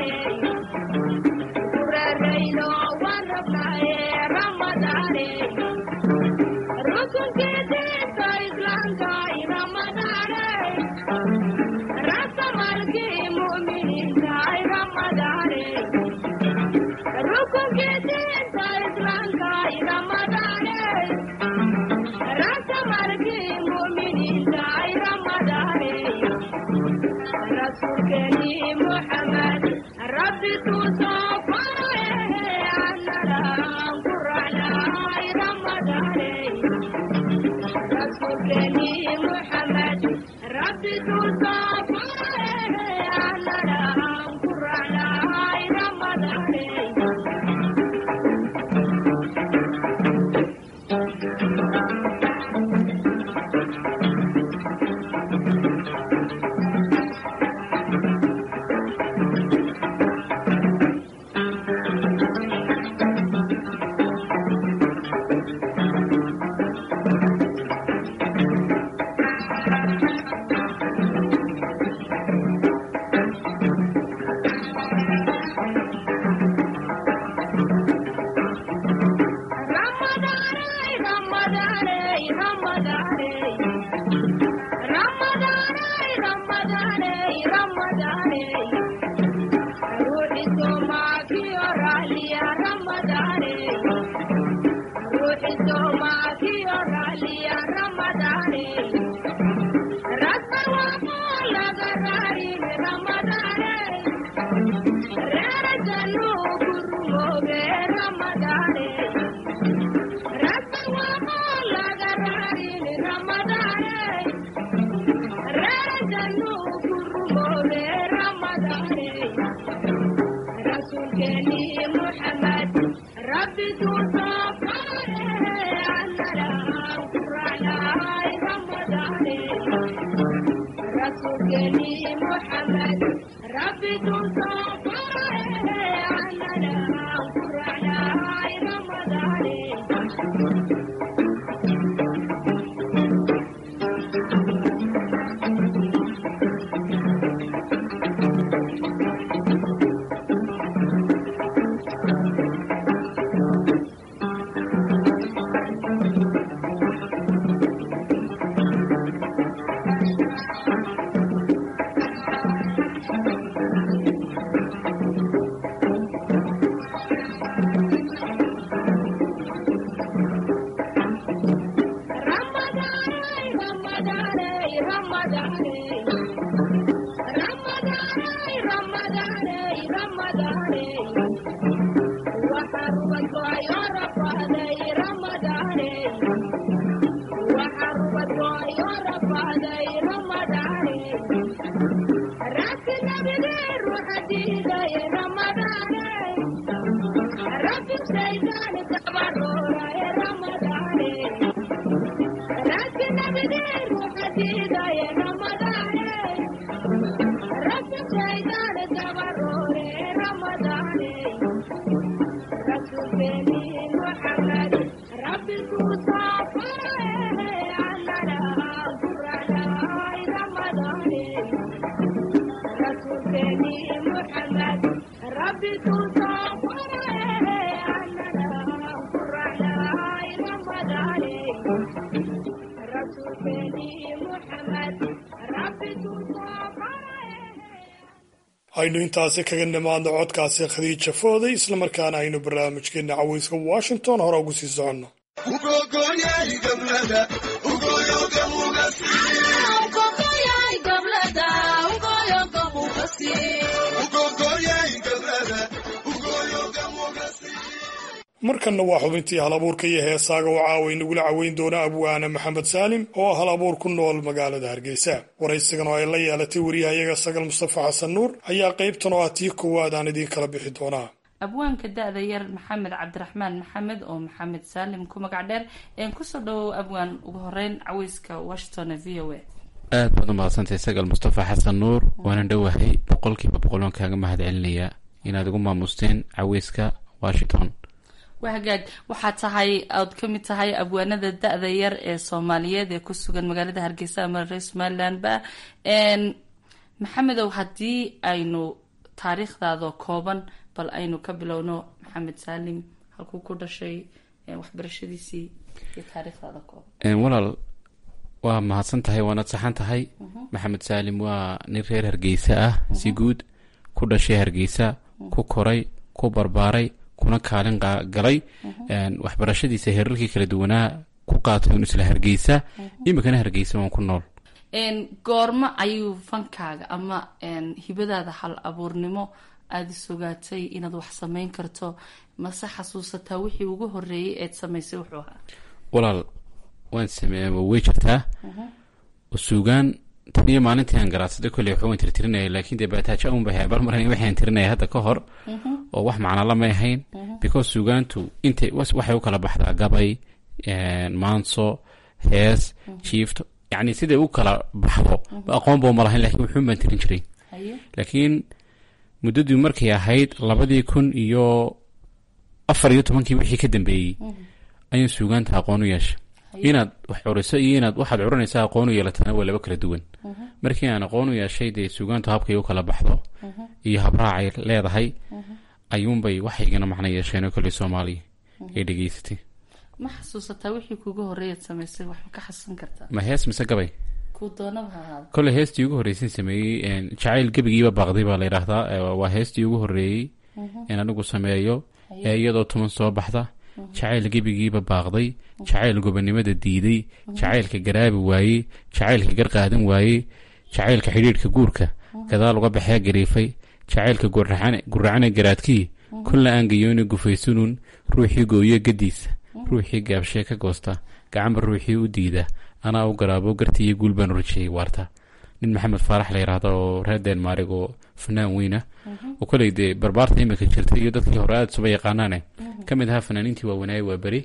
aynu intaasi kaga nimaadno codkaasi khadiija fooday islamarkaana aynu barnaamijkeena caweyska washington hore ugu sii soconno markanna waa xubintii hal abuurka iyo heesaaga oo caaway nagula caweyn doona abwaane maxamed saalim oo ah hal abuur ku nool magaalada hargeysa waraysigan oo ay la yeelatay wariyahayaga sagal mustafa xasan nuur ayaa qaybtan oo ah tii koowaad aan idiin kala bixi doonaa abwaanka da-da yar maxamed cabdiraxmaan maxamed oo maxamed saalim ku magac dheer een kusoo dhawow abwaan ugu horeyn caweyska washington v o a aad baad u mahadsantahay sagal mustafa xasan nuur waanan dhowahay boqolkiiba boqol waan kaaga mahad celinayaa inaad ugu maamusteen caweyska washington waa hagaag waxaa tahay ood ka mid tahay abwaanada da-da yar ee soomaaliyeed ee ku sugan magaalada hargeysa ama reer somalilandba maxamedow haddii aynu taariikhdaadoo kooban bal aynu ka bilowno maxamed saalim halkuu ku dhashay waxbarashadiisii iyo taariikhdaada kooban walaal waa mahadsan tahay waanad saxan tahay maxamed saalim waa nin reer hargeysa ah si guud ku dhashay hargeysa ku koray ku barbaaray kuna kaalin galay waxbarashadiisa heerarkii kala duwanaa ku qaatay un isla hargeysa imikana hargeysa waan ku nool goormo ayuu fankaaga ama hibadaada hal abuurnimo aada isogaatay inaad wax samayn karto mase xasuusataa wixii ugu horeeyay eed samaysay wuxuu ahaa walaal waan sameey way jirtaa oo suugaan tan iyo maalintii aan garaadsaday kolley waxba waan tirtirinaya laakiin dee baataajo un bay habar maran waxaan tirinaya hadda ka hor oo wax macnala may ahayn because suugaantu intay waxay u kala baxdaa gabay maanso hees jiifto yacni siday u kala baxdo aqoon boo ma lahayn lakiin wuxuun baan tirin jiray laakiin muddadii markay ahayd labadii kun iyo afar iyo tobankii wixii ka dambeeyey ayaan suugaanta aqoon u yeeshay inaad wax curiso iyo inaad waxaad curinaysa aqoon u yeelatana waa laba kala duwan markii aan aqoon u yeeshay dee suugaantu habkay u kala baxdo iyo habraacay leedahay ayuunbay waxaygana macno yeesheen oo kale soomaaliya ee dhegeysatay ma xasuusataa wixii kuugu horreeyaad samaysay wax ma ka xasuusan kartaa ma hees mise gabay kuu doonaba ha ahaada kolley heestii ugu horreysay sameeyey jacayl gebigiiba baaqday baa la yidhaahdaa waa heestii ugu horreeyey in anigu sameeyo ee iyadoo tuman soo baxda jacayl gebigiiba baaqday jacayl gobonimada diiday jacaylka garaabi waayey jacaylka garqaadan waayey jacaylka xidhiidhka guurka gadaal uga baxee gariifay jacaylka guracane garaadkii kulla aan gayooni gufaysunun ruuxii gooyo gadiisa ruuxii gaabshee ka goosta gacanba ruuxii u diida anaa u garaabo gartiiyo guul baan rajeyey waarta nin maxamed faarax la yidhaahda oo reer denmarig oo fanaan weyna oo koley dee barbaarta imika jirta iyo dadkii hore aada suba yaqaanaane ka mid ahaa fanaaniintii waawanaaye waa beri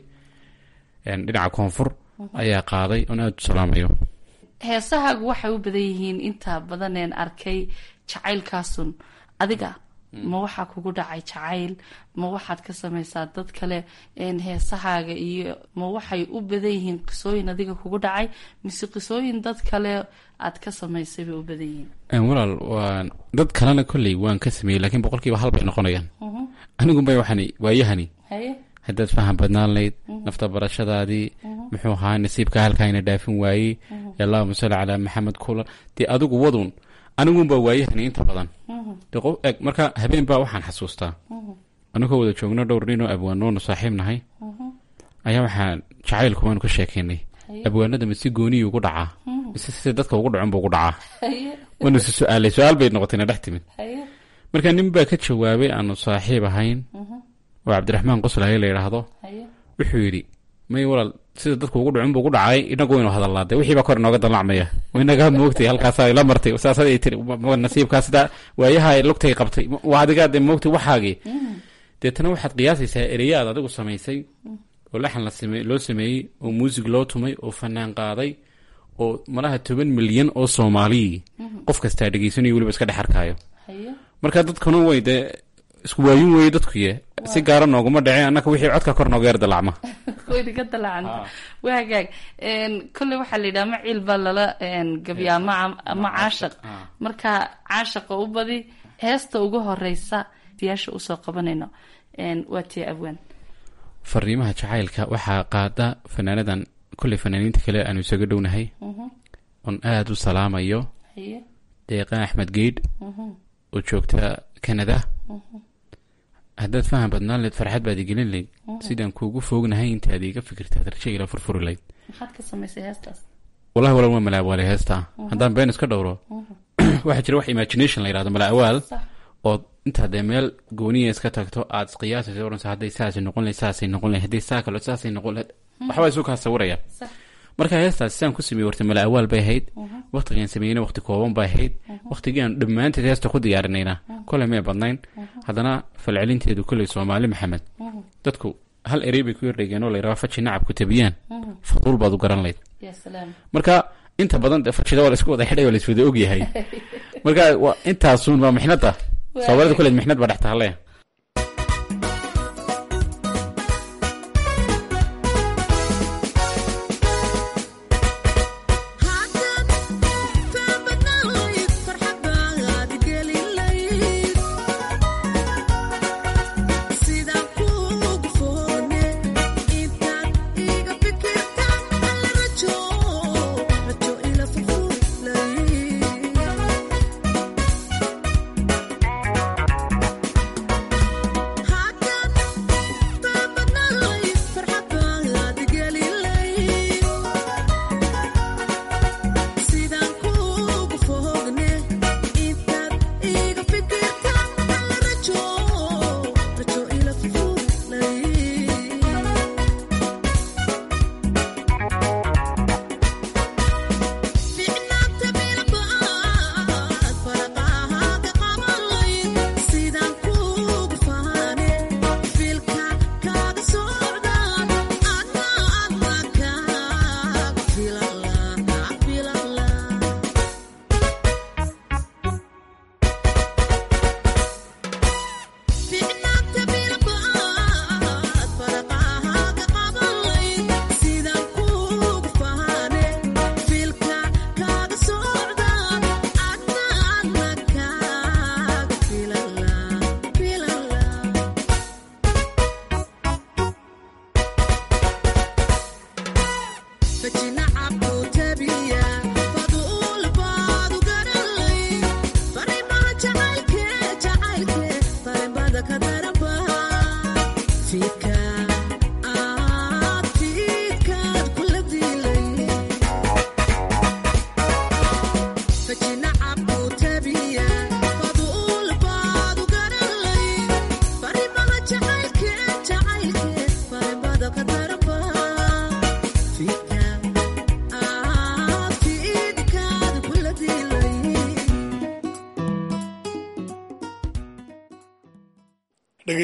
dhinaca koonfur ayaa qaaday oon aada u salaamayo heesahaagu waxay u badan yihiin inta badaneen arkay jacaylkaasun adiga ma waxaa kugu dhacay jacayl ma waxaad ka samaysaa dad kale heesahaaga iyo ma waxay u badan yihiin qisooyin adiga kugu dhacay mise qisooyin dad kale aad ka samaysay bay u badan yihiin walaal waa dad kalena kolley waan ka sameeyey lakiin boqolkiiba hal bay noqonayaan anigunbay waxani waayahani haye haddaad faham badnaan layd nafta barashadaadii muxuu ahaa nasiibka halkaayna dhaafin waayey allahuma salli calaa maxamed kula dee adigu wadun anigunbaa waayahani inta badan dee qof eg marka habeen baa waxaan xasuustaa anigoo wada joogno dhowr nin oo abwaanoonu saaxiib nahay ayaa waxaan jacaylku waanu ka sheekaynay abwaanada mise gooniyi ugu dhacaa mise sida dadka ugu dhacon buu ugu dhacaa waanu is su-aalay su-aal bay noqotayna dhex timid marka nin baa ka jawaabay aanu saaxiib ahayn oo cabdiraxmaan qoslaye la yidhaahdo wuxuu yidhi may walaal sida dadku ugu dhacun buu ugu dhacay inagu waynu hadalnaa dee wixii baa kor inooga dalacmaya inagaa moogtay halkaasaa ila martay saasad ay tiri nasiibkaa sida waayaha ay lugtay qabtay waa adigaa dee moogtay waxaagii deetana waxaad qiyaasaysaa ereya aad adigu samaysay oo laxan la same loo sameeyey oo muusig loo tumay oo fanaan qaaday oo malaha toban milyan oo soomaaliyii qof kastaa dhegeysanayo weliba iska dhex arkaayo marka dadkuna way dee isku waayin weeye dadkuye si gaara nooguma dhaceen annaka wixii codka kor nooga yar dalacma waynaga dalacanta waa hagaag kolley waxaa la yidhaha ma ciil baa lala gabyaa ma ma caashaq marka caashaqa u badi heesta ugu horeysa siyaasha usoo qabanayno waa tii abwaan fariimaha jacaylka waxaa qaada fanaanadan kolley fanaaniinta kale aanu isaga dhownahay oon aada u salaamayo deeqan axmed geydh oo joogta canada haddaad faham badnaan leed farxad baad igelin layd sidaan kuugu foognahay intaad iga fikirtaad raja ila furfuri layd maxaad ka samaysay heestaas wallahi walaal waa malaawaale heestaa haddaan been iska dhowro waxaa jira wax imagination la yidhahdo malaawaal ood intaad dee meel gooniya iska tagto aad isqiyaasaysa oranaysa hadday saasay noqon lahayd saasay noqon lahayd hadday saa kalo saasay noqon lahayd waxbaa isu kaa sawiraya marka heestaas sidaan ku sameeyey warta mala awaal bay ahayd waktigaan sameeyeyna wakti kooban bay ahayd waktigaan dhammaanteed heesta ku diyaarinayna koley may badnayn haddana falcelinteedu koley soomaali maxamed dadku hal erey bay ku yardhegeen oo layidhaha faji nacabku tabiyaan faduul baad u garan layd marka inta badan de fajida waa la isku wada xidhay oo la iswada ogyahay marka intaasun waa mixnada soomaalida koleed mixnad baa dhex taale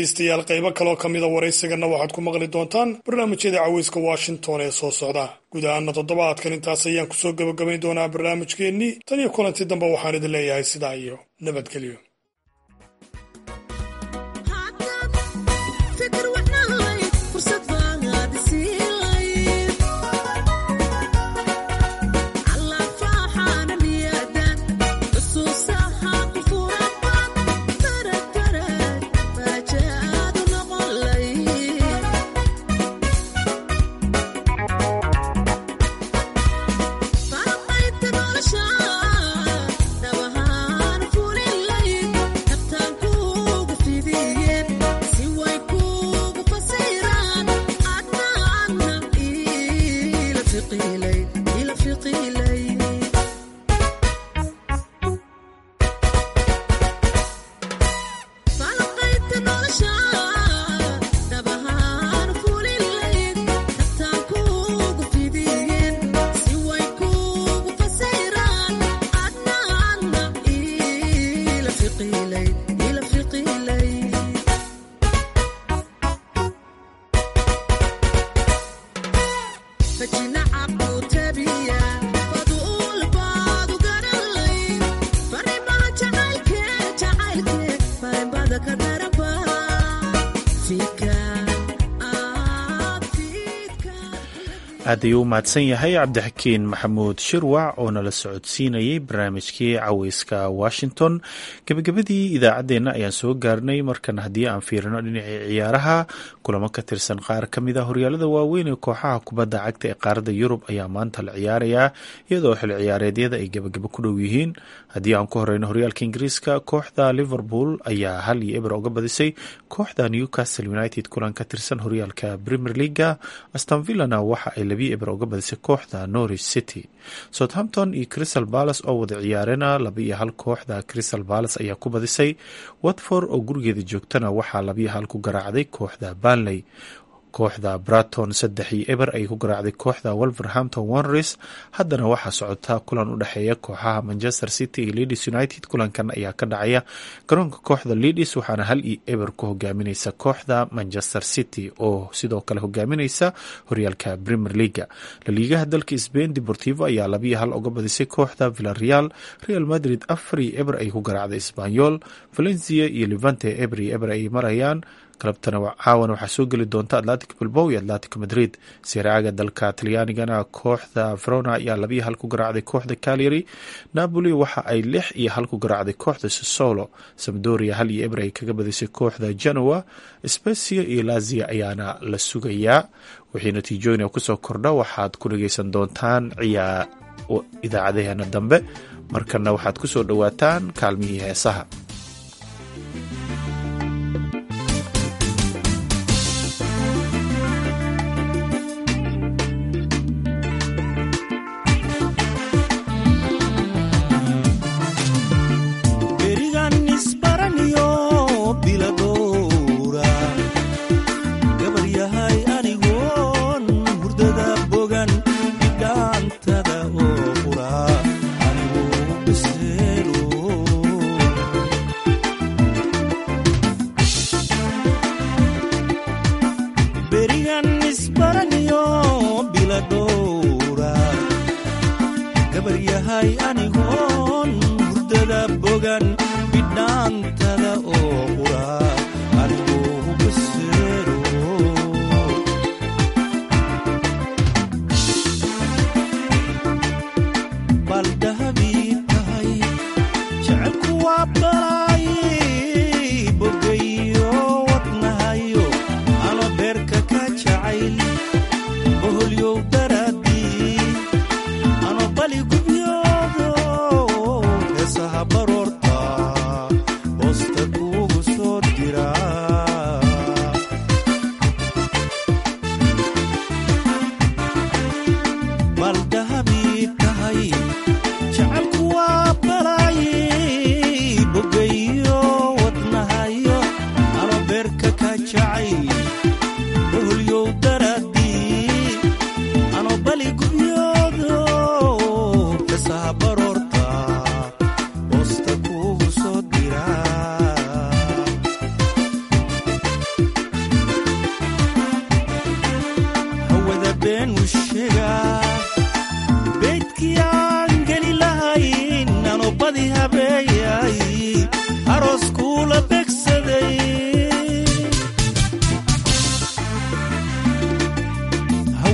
dhegaystayaal qaybo kaloo ka mida waraysigana waxaad ku maqli doontaan barnaamijyada caweyska washington ee soo socda guud ahaana toddobaadkan intaas ayaan kusoo gebagabayn doonaa barnaamijkeennii tan iyo kulanti dambe waxaan idin leeyahay sidaa iyo nabadgelyo aad ayuu u mahadsan yahay cabdixakiin maxamuud shirwac oo nala socodsiinayay barnaamijkii caweyska washington gebagabadii idaacaddeenna ayaan soo gaarnay markan haddii aan fiirino dhinacii ciyaaraha kulamo ka tirsan qaar ka mid a horyaalada waaweyn ee kooxaha kubadda cagta ee qaaradda yurub ayaa maanta la ciyaarayaa iyadoo xil ciyaareedyada ay gebagabo ku dhow yihiin haddii aan ku horeyno horyaalka ingiriiska kooxda liverpool ayaa hal iyo eber uga badisay kooxda newcastle united kulan ka tirsan horyaalka premier leaga astonvillana waxa ay labiyo eber uga badisay kooxda norwich city southampton iyo crystal palace oo wada ciyaarena laba iyo hal kooxda crystal palace ayaa ku badisay watford oo gurigeeda joogtana waxaa labiyo hal ku garaacday kooxda banley kooxda braton saddex iyo eber ay ku garaacday kooxda wolverhampton wanres haddana waxaa socota kulan u dhexeeya kooxaha manchester city iyo leeds united kulankan ayaa ka dhacaya garoonka kooxda leeds waxaana hal iyo eber ku hogaamineysa kooxda manchester city oo sidoo kale hogaamineysa horyaalka premier leaga laliigaha dalka sbain deportivo ayaa labiyo hal uga badisay kooxda villareal real madrid afar iyo eber ay ku garaacday sbanyol valencia iyo levante eber iyo eber ay marayaan galabtana caawana waxaa soo geli doonta atlantic bilbow iyo atlantic madrid siraaga dalka talyaanigana kooxda verona ayaa labiyo hal ku garaacday kooxda calyary napoli waxa ay lix iyo hal ku garaacday kooxda sosolo samdoria hal iyo eber ay kaga badisay kooxda genoa specia iyo lazia ayaana la sugayaa wixii natiijooyin kusoo kordha waxaad ku dhageysan doontaan ciyaa idaacadaheena dambe markana waxaad kusoo dhowaataan kaalmihii heesaha Ano bali gubyoodo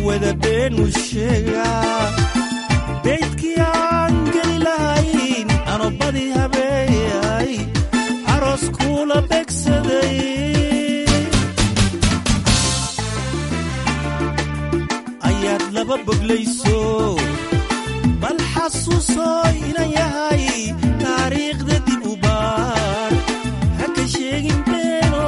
wada beenu sheegaa beydkii aan geli lahayn anobadii habeeyay aroos kuula begsaday ayaad laba boglayso bal xasuusoo inan yahay taariikhda dib u baar ha ka sheegin beeno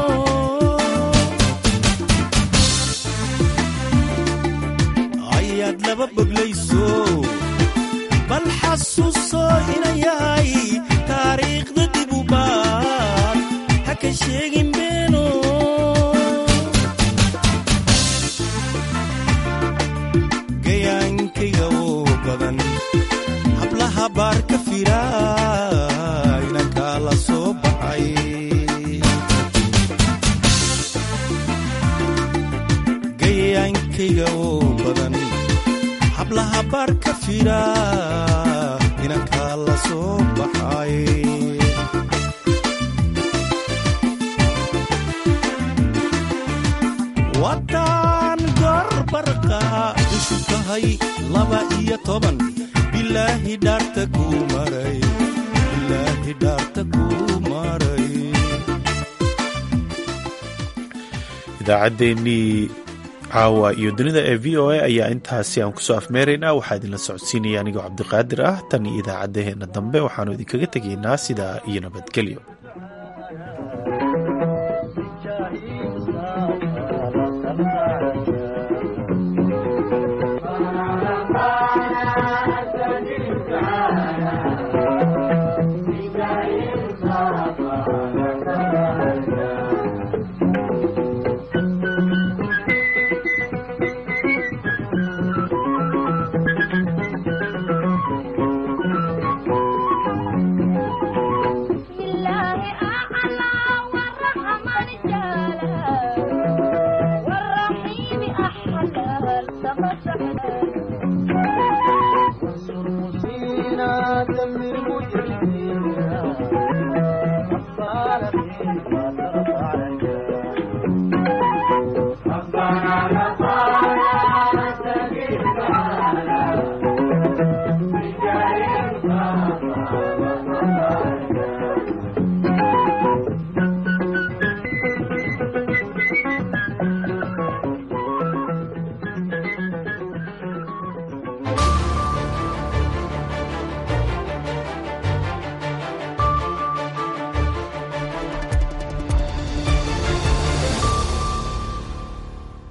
ayaad laba boglayso bal xasuusoo inan yahay taariikhda dib u baar ha ka sheegin beeno gayaankayga oo badan hablaha baar ka fira inankaa la soo baxay gayaankayga oo badan hablaha baar ka fira inankaa la soo baxay waddaan gorbarqa cusub tahay laba iyo toban bilaahi dhaarta kuu maray bilaahi dhaarta kuu maray idaacaddeenii caawa iyo dunida ee v o a ayaa intaasi aan kusoo afmeeraynaa waxaa idinla socodsiinaya anigoo cabdiqaadir ah tan iyo idaacaddaheenna dambe waxaannu idinkaga tegaynaa sidaa iyo nabadgelyo والرحيم أحلى التقى